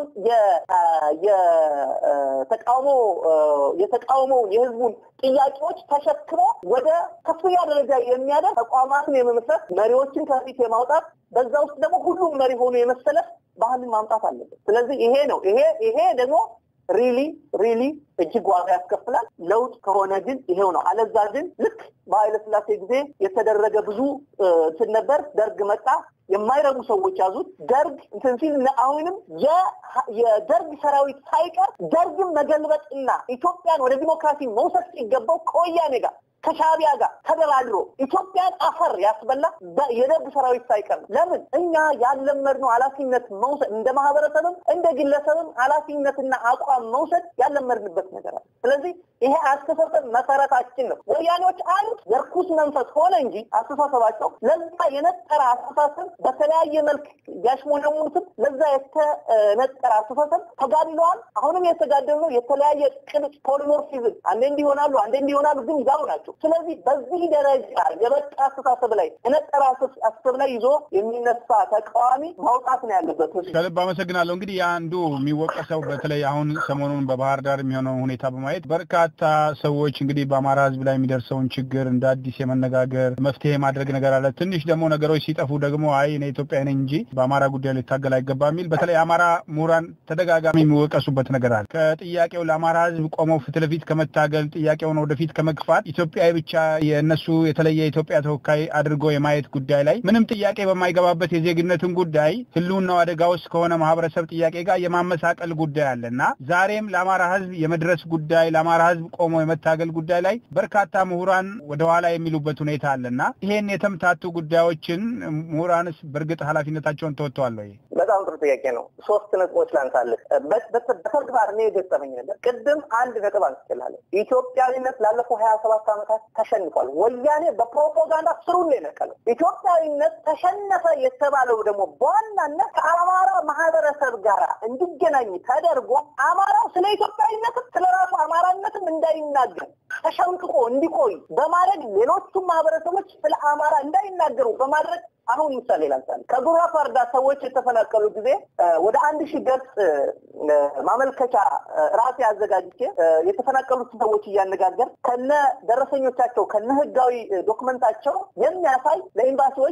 የተቃውሞ የተቃውሞ የህዝቡን ጥያቄዎች ተሸክሞ ወደ ከፍተኛ ደረጃ የሚያደርስ ተቋማትን የመመስረት መሪዎችን ከፊት የማውጣት በዛ ውስጥ ደግሞ ሁሉም መሪ ሆኖ የመሰለፍ ባህልን ማምጣት አለበት። ስለዚህ ይሄ ነው ይሄ ይሄ ደግሞ ሪሊ ሪሊ እጅግ ዋጋ ያስከፍላል። ለውጥ ከሆነ ግን ይሄው ነው። አለዛ ግን ልክ በኃይለ ሥላሴ ጊዜ የተደረገ ብዙ እንትን ነበር። ደርግ መጣ፣ የማይረቡ ሰዎች ያዙት። ደርግ እንትን ሲል አሁንም የደርግ ሰራዊት ሳይቀር ደርግን መገልበጥና ኢትዮጵያን ወደ ዲሞክራሲ መውሰድ ሲገባው ከወያኔ ጋር ከሻቢያ ጋር ተደራድሮ ኢትዮጵያን አፈር ያስበላ የደርግ ሰራዊት ሳይቀር ነው። ለምን እኛ ያለመድነው ኃላፊነት መውሰድ እንደ ማህበረሰብም እንደ ግለሰብም ኃላፊነትና አቋም መውሰድ ያለመድንበት ነገር አለ። ስለዚህ ይሄ አስተሳሰብ መሰረታችን ነው። ወያኔዎች አንድ የርኩስ መንፈስ ሆነ እንጂ አስተሳሰባቸው ለዛ የነጠረ አስተሳሰብ በተለያየ መልክ ያሽሞነሙትም ለዛ የተነጠረ አስተሳሰብ ተጋድለዋል። አሁንም የተጋደሉ ነው። የተለያየ ቅርጽ ፖሊሞርፊዝም አንዴ እንዲሆናሉ፣ አንዴ እንዲሆናሉ፣ ግን ያው ናቸው። ስለዚህ በዚህ ደረጃ የበቃ አስተሳሰብ ላይ የነጠረ አስተሳሰብ ላይ ይዞ የሚነሳ ተቃዋሚ ማውጣት ነው ያለበት። ከልብ አመሰግናለሁ። እንግዲህ አንዱ የሚወቀሰው በተለይ አሁን ሰሞኑን በባህር ዳር የሚሆነው ሁኔታ በማየት ለማየት በርካታ ሰዎች እንግዲህ በአማራ ሕዝብ ላይ የሚደርሰውን ችግር እንደ አዲስ የመነጋገር መፍትሄ ማድረግ ነገር አለ። ትንሽ ደግሞ ነገሮች ሲጠፉ ደግሞ አይ እኔ ኢትዮጵያ ነኝ እንጂ በአማራ ጉዳይ ልታገል አይገባ የሚል በተለይ አማራ ምሁራን ተደጋጋሚ የሚወቀሱበት ነገር አለ። ከጥያቄው ለአማራ ሕዝብ ቆመው ፊት ለፊት ከመታገል ጥያቄውን ወደፊት ከመግፋት ኢትዮጵያዊ ብቻ የእነሱ የተለየ የኢትዮጵያ ተወካይ አድርጎ የማየት ጉዳይ ላይ ምንም ጥያቄ በማይገባበት የዜግነትን ጉዳይ ህልውናው አደጋ ውስጥ ከሆነ ማህበረሰብ ጥያቄ ጋር የማመሳቀል ጉዳይ አለ እና ዛሬም ለአማራ ህዝብ የመድረስ ጉዳይ ለአማራ ህዝብ ቆሞ የመታገል ጉዳይ ላይ በርካታ ምሁራን ወደኋላ የሚሉበት ሁኔታ አለ እና ይሄን የተምታቱ ጉዳዮችን ምሁራንስ በእርግጥ ኃላፊነታቸውን ተወጥተዋል ወይ? በጣም ጥሩ ጥያቄ ነው። ሶስት ነጥቦች ላንሳልህ። በተግባር እኔ የገጠመኝ ነገር ቅድም አንድ ነጥብ አንስችላለን። ኢትዮጵያዊነት ላለፈው ሀያ ሰባት ዓመታት ተሸንፏል። ወያኔ በፕሮፓጋንዳ ስሩን ነው የነቀለው። ኢትዮጵያዊነት ተሸነፈ የተባለው ደግሞ በዋናነት ከአማራ ማህበረሰብ ጋር እንዲገናኝ ተደርጎ አማራው ስለ ኢትዮጵያዊነትም ስለ ራሱ አማራነትም እንዳይናገር ተሸንቅቆ እንዲቆይ በማድረግ ሌሎቹም ማህበረሰቦች ስለ አማራ እንዳይናገሩ በማድረግ አሁን ምሳሌ ላንሳል። ከጉራ ፋርዳ ሰዎች የተፈናቀሉ ጊዜ ወደ አንድ ሺህ ገጽ ማመልከቻ ራሴ አዘጋጅቼ የተፈናቀሉት ሰዎች እያነጋገር ከነ ደረሰኞቻቸው ከነ ህጋዊ ዶክመንታቸው የሚያሳይ ለኤምባሲዎች፣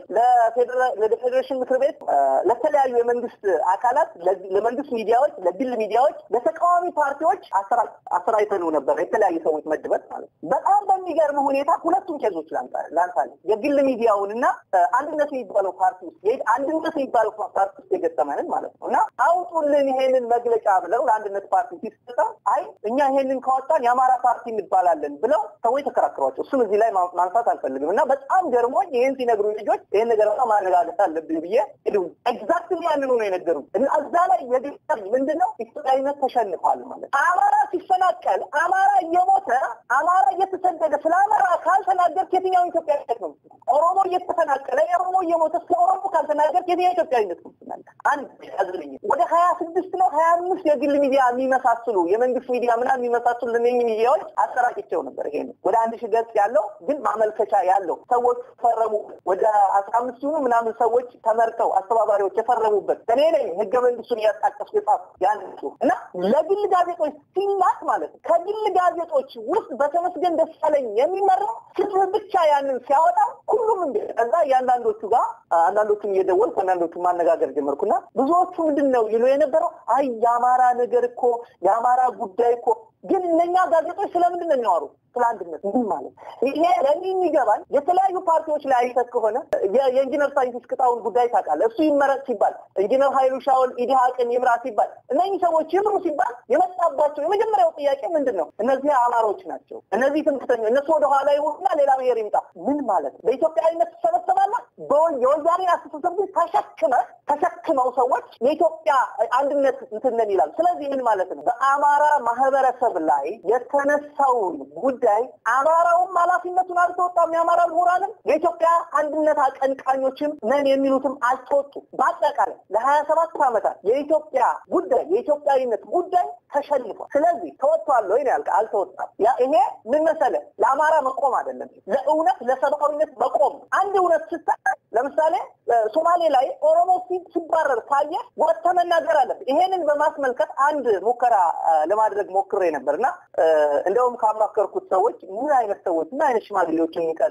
ለፌዴሬሽን ምክር ቤት፣ ለተለያዩ የመንግስት አካላት፣ ለመንግስት ሚዲያዎች፣ ለግል ሚዲያዎች፣ ለተቃዋሚ ፓርቲዎች አሰራይተነው ነበር። የተለያዩ ሰዎች መድበት ማለት በጣም በሚገርም ሁኔታ ሁለቱም ኬዞች ላንሳል የግል ሚዲያውን እና አንድነት የሚባለው ፓርቲ ውስጥ አንድነት የሚባለው ፓርቲ ውስጥ የገጠመንን ማለት ነው እና አውጡልን ይሄንን መግለጫ ብለው ለአንድነት ፓርቲ ሲሰጠ አይ እኛ ይሄንን ካወጣን የአማራ ፓርቲ እንባላለን ብለው ሰዎች ተከራክሯቸው እሱም እዚህ ላይ ማንሳት አልፈልግም እና በጣም ገርሞኝ ይህን ሲነግሩ ልጆች ይህን ነገር በጣም ማረጋገጥ አለብን ብዬ ኤግዛክትሊ ያንኑ ነው የነገሩ እና እዛ ላይ የግጠም ምንድነው ኢትዮጵያዊነት ተሸንፏል ማለት አማራ ሲፈናቀል አማራ እየሞተ አማራ እየተሰደደ ስለ አማራ ካልተናገርክ የትኛው ኢትዮጵያዊነት ነው ኦሮሞ እየተፈናቀለ ኦሮሞ እየሞተ ስለ ኦሮሞ ካልተናገርክ የትኛው ኢትዮጵያዊነት ነው አንድ ያዝልኝ ወደ ሀያ ስድስት ነው ሀያ አምስት የግል ሚዲያ የሚመሳስሉ የመንግስት ሚዲያ ምናምን የሚመሳስሉ ለነኝ ሚዲያዎች አሰራጭቸው ነበር። ይሄ ወደ አንድ ሺህ ገጽ ያለው ግን ማመልከቻ ያለው ሰዎች ፈረሙ። ወደ አስራ አምስት ሲሆኑ ምናምን ሰዎች ተመርጠው አስተባባሪዎች የፈረሙበት እኔ ነኝ ህገ መንግስቱን እያጣቀሱ የጻፉ ያን እና ለግል ጋዜጦች ሲላክ ማለት ነው። ከግል ጋዜጦች ውስጥ በተመስገን ደሳለኝ የሚመራው ፍትህ ብቻ ያንን ሲያወጣ ሁሉም እንደ ከዛ እያንዳንዶቹ ጋር አንዳንዶቹን እየደወልኩ አንዳንዶቹ ማነጋገር ጀመርኩና ብዙዎቹ ምንድን ነው ይሉ የነበረው አይ የአማራ ነገር እኮ የአማራ ጉዳይ እኮ ግን እነኛ ጋዜጦች ስለምንድን ነው የሚያወሩ? ስለ አንድነት ምን ማለት ይሄ ለእኔ የሚገባል የተለያዩ ፓርቲዎች ላይ አይተህ ከሆነ የኢንጂነር ሳይንቲስት ቅጣውን ጉዳይ ታውቃለህ። እሱ ይመረጥ ሲባል ኢንጂነር ሀይሉ ሻውል ኢዲሃቅን ይምራ ሲባል እነኚህ ሰዎች ይምሩ ሲባል የመጣባቸው የመጀመሪያው ጥያቄ ምንድን ነው? እነዚህ አማሮች ናቸው፣ እነዚህ ትምክተኞች፣ እነሱ ወደኋላ ይሁንና ሌላ ብሔር ይምጣ። ምን ማለት ነው? በኢትዮጵያዊነት ትሰበሰባለህ። የወያኔ አስተሳሰብ ግን ተሸክመ ተሸክመው ሰዎች የኢትዮጵያ አንድነት እንትንን ይላል። ስለዚህ ምን ማለት ነው? በአማራ ማህበረሰብ ላይ የተነሳውን ጉዳይ አማራውም ኃላፊነቱን አልተወጣም። የአማራ ምሁራንም የኢትዮጵያ አንድነት አቀንቃኞችም ነን የሚሉትም አልተወጡም። በአጠቃላይ ለሀያ ሰባት ዓመታት የኢትዮጵያ ጉዳይ የኢትዮጵያዊነት ጉዳይ ተሸንፏል። ስለዚህ ተወጥቷል ወይ ያልከ አልተወጣም። ይሄ ምን መሰለህ ለአማራ መቆም አይደለም፣ ለእውነት ለሰብአዊነት መቆም። አንድ እውነት ስታ ለምሳሌ ሶማሌ ላይ ኦሮሞ ሲባረር ካየ ወጥተህ መናገር አለብህ። ይሄንን በማስመልከት አንድ ሙከራ ለማድረግ ሞክሬ ነበር እና እንደውም ካማከርኩት ሰዎች ምን አይነት ሰዎች ምን አይነት ሽማግሌዎች የሚቀል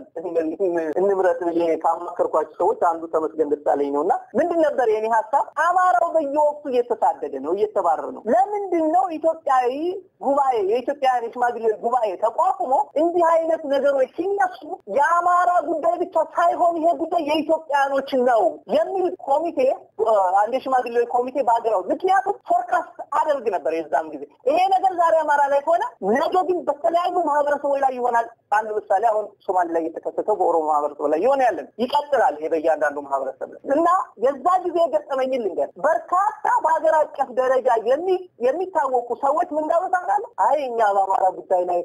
እንምረጥ ብዬ ካማከርኳቸው ሰዎች አንዱ ተመስገን ደሳለኝ ነው እና ምንድን ነበር የኔ ሀሳብ? አማራው በየወቅቱ እየተሳደደ ነው፣ እየተባረረ ነው። ለምንድን ነው ኢትዮጵያዊ ጉባኤ የኢትዮጵያውያን የሽማግሌዎች ጉባኤ ተቋቁሞ እንዲህ አይነት ነገሮች ሲነሱ የአማራ ጉዳይ ብቻ ሳይሆን ይሄ ጉዳይ የኢትዮጵያኖች ነው የሚል ኮሚቴ አንድ የሽማግሌዎች ኮሚቴ በሀገራው ምክንያቱም ፎርካስት አደርግ ነበር የዛም ጊዜ ይሄ ነገር ዛሬ አማራ ላይ ከሆነ ነገ ግን በተለያዩ ማህበረሰቦች ላይ ይሆናል። አንድ ምሳሌ አሁን ሶማሌ ላይ የተከሰተው በኦሮሞ ማህበረሰብ ላይ የሆነ ያለን ይቀጥላል። ይሄ በእያንዳንዱ ማህበረሰብ ላይ እና የዛ ጊዜ የገጠመኝን ልንገር። በርካታ በሀገር አቀፍ ደረጃ የሚታወቁ ሰዎች ምን እንዳሉ ታውቃለህ? አይ እኛ በአማራ ጉዳይ ላይ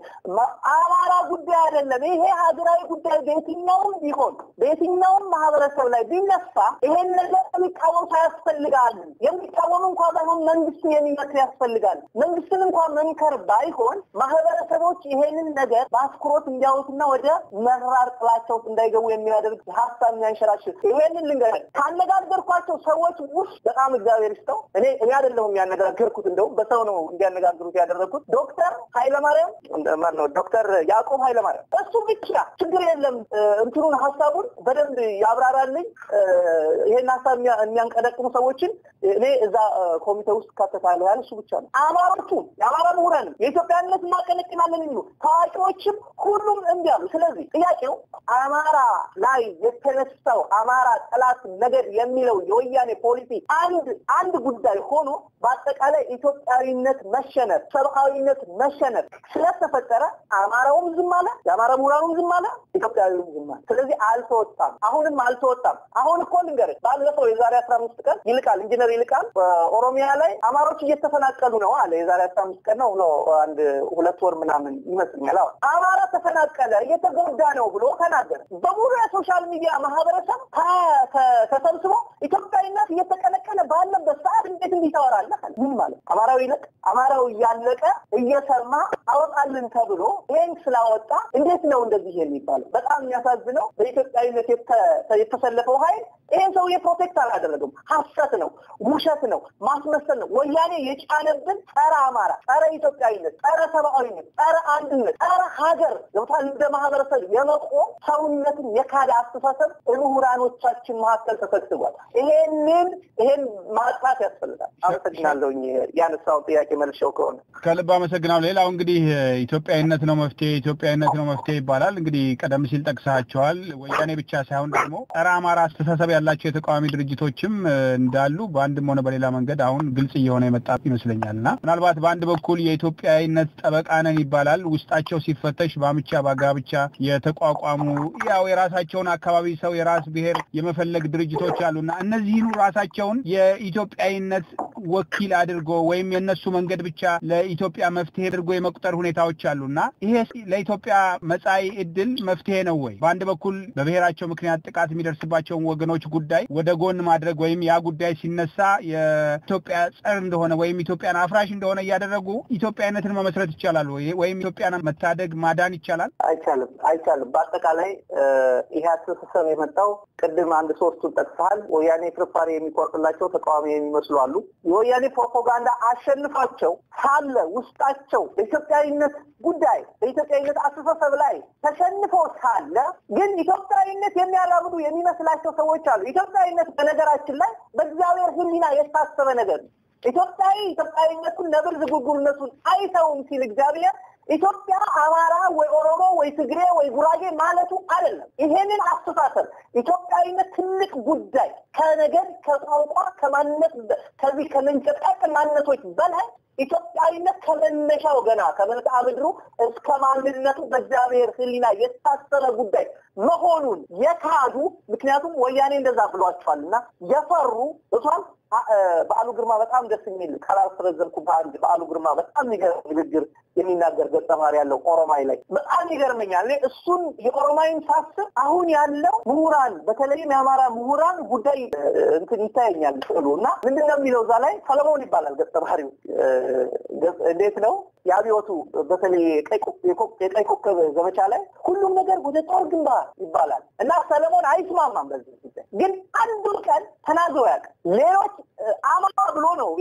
አማራ ጉዳይ አይደለም ይሄ ሀገራዊ ጉዳይ በየትኛውም ቢሆን በየትኛውም ማህበረሰብ ላይ ቢነ ሲነሳ ይሄን ነገር የሚቃወም ሳያስፈልጋል። የሚቃወም እንኳ ባይሆን መንግስትን የሚመክር ያስፈልጋል። መንግስትን እንኳ መምከር ባይሆን ማህበረሰቦች ይሄንን ነገር በአትኩሮት እንዲያዩትና ወደ መራር ጥላቻ ውስጥ እንዳይገቡ የሚያደርግ ሀሳብ የሚያንሸራሽር ይሄንን ልንገርህ ካነጋገርኳቸው ሰዎች ውስጥ በጣም እግዚአብሔር ይስጠው እኔ እኔ አይደለሁም ያነጋገርኩት፣ እንደውም በሰው ነው እንዲያነጋግሩት ያደረግኩት ዶክተር ኃይለማርያም ማነው ዶክተር ያዕቆብ ኃይለማርያም እሱ ብቻ ችግር የለም እንትኑን ሀሳቡን በደንብ ያብራራልኝ። ይሄን ሀሳብ የሚያንቀደቅሙ ሰዎችን እኔ እዛ ኮሚቴ ውስጥ ካተታለሁ ያለ እሱ ብቻ ነው። አማሮቹ የአማራ ምሁራንም የኢትዮጵያነት እናቀነቅናለን የሚሉ ታዋቂዎችም ሁሉም እምቢ አሉ። ስለዚህ ጥያቄው አማራ ላይ የተነሳው አማራ ጠላት ነገድ የሚለው የወያኔ ፖሊሲ አንድ አንድ ጉዳይ ሆኖ በአጠቃላይ ኢትዮጵያዊነት መሸነፍ፣ ሰብአዊነት መሸነፍ ስለተፈጠረ አማራውም ዝም አለ፣ የአማራ ምሁራኑም ዝም አለ፣ ኢትዮጵያዊውም ዝም አለ። ስለዚህ አልተወጣም፣ አሁንም አልተወጣም። አሁን እኮ ልንገርህ ባለፈው የዛሬ አስራ አምስት ቀን ይልቃል ኢንጂነር ይልቃል በኦሮሚያ ላይ አማሮች እየተፈናቀሉ ነው አለ። የዛሬ አስራ አምስት ቀን ነው ብሎ አንድ ሁለት ወር ምናምን ይመስልኛል። አሁን አማራ ተፈናቀለ እየተጎዳ ነው ብሎ ተናገረ። በሙሉ የሶሻል ሚዲያ ማህበረሰብ ተሰብስቦ ኢትዮጵያዊነት እየተቀነቀነ ባለበት ሰዓት እንዴት እንዲህ ታወራለህ? ምን ማለት አማራዊ ይለቅ አማራው እያለቀ እየሰማ አወጣልን ተብሎ ይህን ስላወጣ እንዴት ነው እንደዚህ የሚባለው? በጣም የሚያሳዝነው በኢትዮጵያዊነት የተሰለፈው ኃይል ይህን ሰውዬ ፕሮቴክት አላደረገም። ሀሰት ነው፣ ውሸት ነው፣ ማስመሰል ነው። ወያኔ የጫነብን ጸረ አማራ፣ ጸረ ኢትዮጵያዊነት፣ ጸረ ሰብአዊነት፣ ጸረ አንድነት፣ ጸረ ሀገር ገብቷል። እንደ ማህበረሰብ የመቆም ሰውነትን የካደ አስተሳሰብ ምሁራኖቻችን መካከል ተሰግስቧል። ይሄንን ይሄን ማጥራት ያስፈልጋል። አመሰግናለሁ። ያነሳው ጥያቄ መልሼው ከሆነ ከልብ አመሰግናለሁ። ሌላው እንግዲህ ኢትዮጵያዊነት ነው መፍትሄ፣ ኢትዮጵያዊነት ነው መፍትሄ ይባላል። እንግዲህ ቀደም ሲል ጠቅሳቸዋል። ወያኔ ብቻ ሳይሆን ደግሞ ጸረ አማራ አስተሳሰብ ያላቸው የተቃዋሚ ድርጅቶችም እንዳሉ በአንድም ሆነ በሌላ መንገድ አሁን ግልጽ እየሆነ የመጣ ይመስለኛል እና ምናልባት በአንድ በኩል የኢትዮጵያዊነት ጠበቃ ነን ይባላል። ውስጣቸው ሲፈተሽ በአምቻ በጋብቻ የተቋቋሙ ያው የራሳቸውን አካባቢ ሰው የራስ ብሔር የመፈለግ ድርጅቶች አሉና እነዚህኑ ራሳቸውን የኢትዮጵያዊነት ወኪል አድርጎ ወይም የእነሱ መንገድ ብቻ ለኢትዮጵያ መፍትሄ አድርጎ የመቁጠር ሁኔታዎች አሉና ይሄ ለኢትዮጵያ መጻኢ ዕድል መፍትሄ ነው ወይ? በአንድ በኩል በብሔራቸው ምክንያት ጥቃት የሚደርስባቸውን ወገኖች ጉዳይ ወደ ጎን ማድረግ ወይም ያ ጉዳይ ሲነሳ የኢትዮጵያ ጸር እንደሆነ ወይም ኢትዮጵያን አፍራሽ እንደሆነ እያደረጉ ኢትዮጵያዊነትን መመስረት ይቻላል ወይ? ወይም ኢትዮጵያን መታደግ ማዳን ይቻላል? አይቻልም፣ አይቻልም። በአጠቃላይ ይሄ አስተሳሰብ የመጣው ቅድም አንድ ሶስቱን ጠቅሰሃል። ወያኔ ፍርፋሪ የሚቆርጥላቸው ተቃዋሚ የሚመስሉ አሉ። የወያኔ ፕሮፓጋንዳ አሸንፏቸው ሳለ ውስጣቸው በኢትዮጵያዊነት ጉዳይ በኢትዮጵያዊነት አስተሳሰብ ላይ ተሸንፎ ሳለ ግን ኢትዮጵያዊነት የሚያራምዱ የሚመስላቸው ሰዎች አሉ። ኢትዮጵያዊነት በነገራችን ላይ በእግዚአብሔር ሕሊና የታሰበ ነገር ነው። ኢትዮጵያዊ ኢትዮጵያዊነቱን ነብር ዝጉርጉርነቱን አይተውም ሲል እግዚአብሔር ኢትዮጵያ አማራ ወይ ኦሮሞ ወይ ትግሬ ወይ ጉራጌ ማለቱ አይደለም። ይሄንን አስተሳሰብ ኢትዮጵያዊነት ትልቅ ጉዳይ ከነገድ፣ ከቋንቋ፣ ከማንነት ከዚህ ከመንጨቃቅ ማንነቶች በላይ ኢትዮጵያዊነት ከመነሻው ገና ከመልክዓ ምድሩ እስከ ማንነቱ በእግዚአብሔር ሕሊና የታሰረ ጉዳይ መሆኑን የካዱ ምክንያቱም ወያኔ እንደዛ ብሏቸዋል እና የፈሩ እሷም በዓሉ ግርማ በጣም ደስ የሚል ካላስረዘምኩ በአንድ በዓሉ ግርማ በጣም የሚገርም ንግግር የሚናገር ገጸ ባህሪ ያለው ኦሮማይ ላይ በጣም ይገርመኛል። እኔ እሱን የኦሮማይን ሳስብ አሁን ያለው ምሁራን በተለይም የአማራ ምሁራን ጉዳይ እንትን ይታየኛል ስዕሉ እና ምንድን ነው የሚለው እዛ ላይ ሰለሞን ይባላል ገጸ ባህሪው። እንዴት ነው የአብዮቱ በተለይ የቀይ ኮከብ ዘመቻ ላይ ሁሉም ነገር ወደ ጦር ግንባር ይባላል እና ሰለሞን አይስማማም በዚህ ጉዳይ ግን አንዱን ቀን ተናግሮ ያውቃል። ሌሎች አማራ ብሎ ነው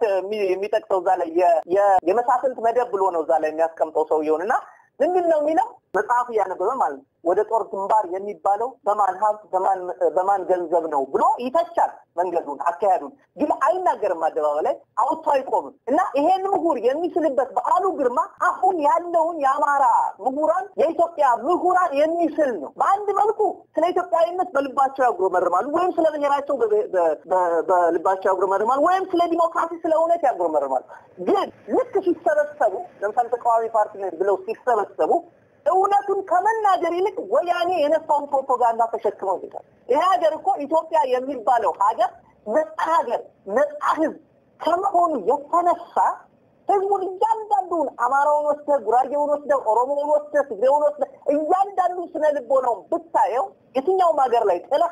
የሚጠቅሰው እዛ ላይ የመሳፍንት መደብ ብሎ ነው እዛ ላይ የሚያስቀምጠው ሰውየውን እና ምንድን ነው የሚለው መጽሐፉ እያነበበ ማለት ነው ወደ ጦር ግንባር የሚባለው በማን ሀብት በማን ገንዘብ ነው ብሎ ይተቻል። መንገዱን አካሄዱን ግን አይናገርም። አደባባይ ላይ አውጥቶ አይቆምም እና ይሄን ምሁር የሚስልበት በዓሉ ግርማ አሁን ያለውን የአማራ ምሁራን የኢትዮጵያ ምሁራን የሚስል ነው። በአንድ መልኩ ስለ ኢትዮጵያዊነት በልባቸው ያጉረመርማሉ፣ ወይም ስለ ብሔራቸው በልባቸው ያጉረመርማሉ፣ ወይም ስለ ዲሞክራሲ፣ ስለ እውነት ያጉረመርማሉ። ግን ልክ ሲሰበሰቡ ለምሳሌ ተቃዋሚ ፓርቲ ብለው ሲሰበሰቡ እውነቱን ከመናገር ይልቅ ወያኔ የነፋውን ፕሮፓጋንዳ ተሸክመው ይታል። ይህ ሀገር እኮ ኢትዮጵያ የሚባለው ሀገር ነጻ ሀገር፣ ነጻ ህዝብ ከመሆኑ የተነሳ ህዝቡን እያንዳንዱን አማራውን ወስደህ፣ ጉራጌውን ወስደህ፣ ኦሮሞውን ወስደህ፣ ትግሬውን ወስደህ እያንዳንዱ ስነ ልቦናውን ብታየው የትኛውም ሀገር ላይ ጥለኸው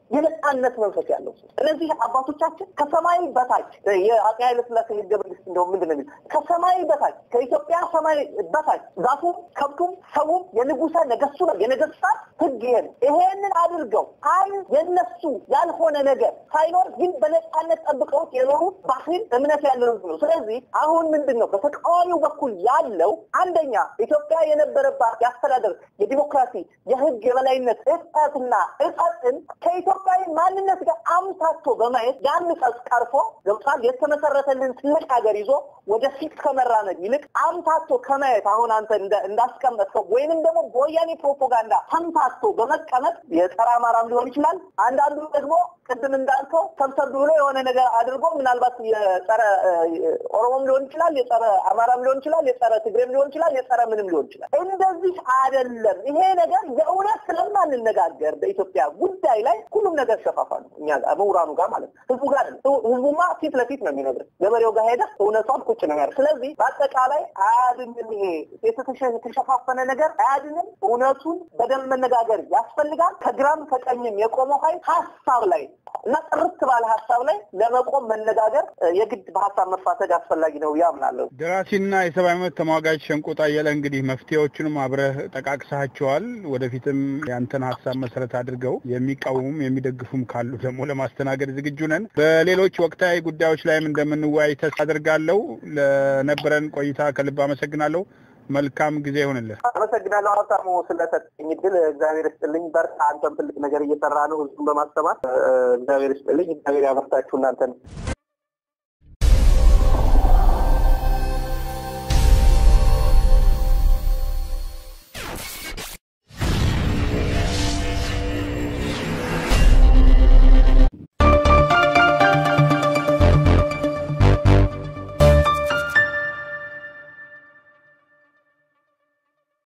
የነጻነት መንፈስ ያለው ሰው። እነዚህ አባቶቻችን ከሰማይ በታች የአፄ ኃይለ ሥላሴ ህገ መንግስት እንደው ምንድን ነው የሚል ከሰማይ በታች ከኢትዮጵያ ሰማይ በታች ዛፉም ከብቱም ሰውም የንጉሰ ነገስቱ ነው የነገስታት ህግ ይሄ ነው። ይሄንን አድርገው አንድ የነሱ ያልሆነ ነገር ሳይኖር ግን በነጻነት ጠብቀውት የኖሩት ባህል እምነት ያለው ህዝብ ነው። ስለዚህ አሁን ምንድን ነው በተቃዋሚው በኩል ያለው አንደኛ ኢትዮጵያ የነበረባት የአስተዳደር የዲሞክራሲ የህግ የበላይነት እጠትና እጠጥን ከኢትዮጵያዊ ማንነት ጋር አምታቶ በማየት ያን ቀስ ቀርፎ ገብቷል የተመሰረተልን ትልቅ ሀገር ይዞ ወደፊት ከመራመድ ይልቅ አምታቶ ከማየት አሁን አንተ እንዳስቀመጥከው ወይንም ደግሞ በወያኔ ፕሮፓጋንዳ ተምታቶ በመቀመጥ የጸረ አማራም ሊሆን ይችላል። አንዳንዱ ደግሞ ቅድም እንዳልከው ሰብሰብ ብሎ የሆነ ነገር አድርጎ ምናልባት የጸረ ኦሮሞም ሊሆን ይችላል፣ የጸረ አማራም ሊሆን ይችላል፣ የጸረ ትግሬም ሊሆን ይችላል፣ የጸረ ምንም ሊሆን ይችላል። እንደዚህ አይደለም። ይሄ ነገር የእውነት ስለማንነጋገር በኢትዮጵያ ጉዳይ ላይ ሁሉም ነገር ሸፋፋ ነው። እኛ ጋር ምሁራኑ ጋር ማለት ነው። ህዝቡ ጋር ህዝቡማ ፊት ለፊት ነው የሚነግር። ገበሬው ጋር ሄደ እውነቷን ቁጭ ነው ያደርግ። ስለዚህ በአጠቃላይ አያድንም። ይሄ የተሸፋፈነ ነገር አያድንም። እውነቱን በደንብ መነጋገር ያስፈልጋል። ከግራም ከቀኝም የቆመው ኃይል ሀሳብ ላይ እና ጥርት ባለ ሀሳብ ላይ ለመቆም መነጋገር የግድ በሀሳብ መፋተግ አስፈላጊ ነው ያምናለሁ። ደራሲና የሰብአዊ መብት ተሟጋጅ ሸንቆጥ አየለ እንግዲህ መፍትሄዎቹንም አብረህ ጠቃቅሳቸዋል። ወደፊትም ያንተን ሀሳብ መሰረት አድርገው የሚቃወሙም የሚደግፉም ካሉ ደግሞ ለማስተናገድ ዝግጁ ነን። በሌሎች ወቅታዊ ጉዳዮች ላይም እንደምንወያይ ተስፋ አድርጋለሁ። ለነበረን ቆይታ ከልብ አመሰግናለሁ። መልካም ጊዜ ይሆንልህ። አመሰግናለሁ ሀብታሙ ስለሰጠኝ እድል። እግዚአብሔር ይስጥልኝ። በርታ። አንተም ትልቅ ነገር እየሰራ ነው ህዝቡን በማስተማር እግዚአብሔር ይስጥልኝ። እግዚአብሔር ያበርታችሁ እናንተን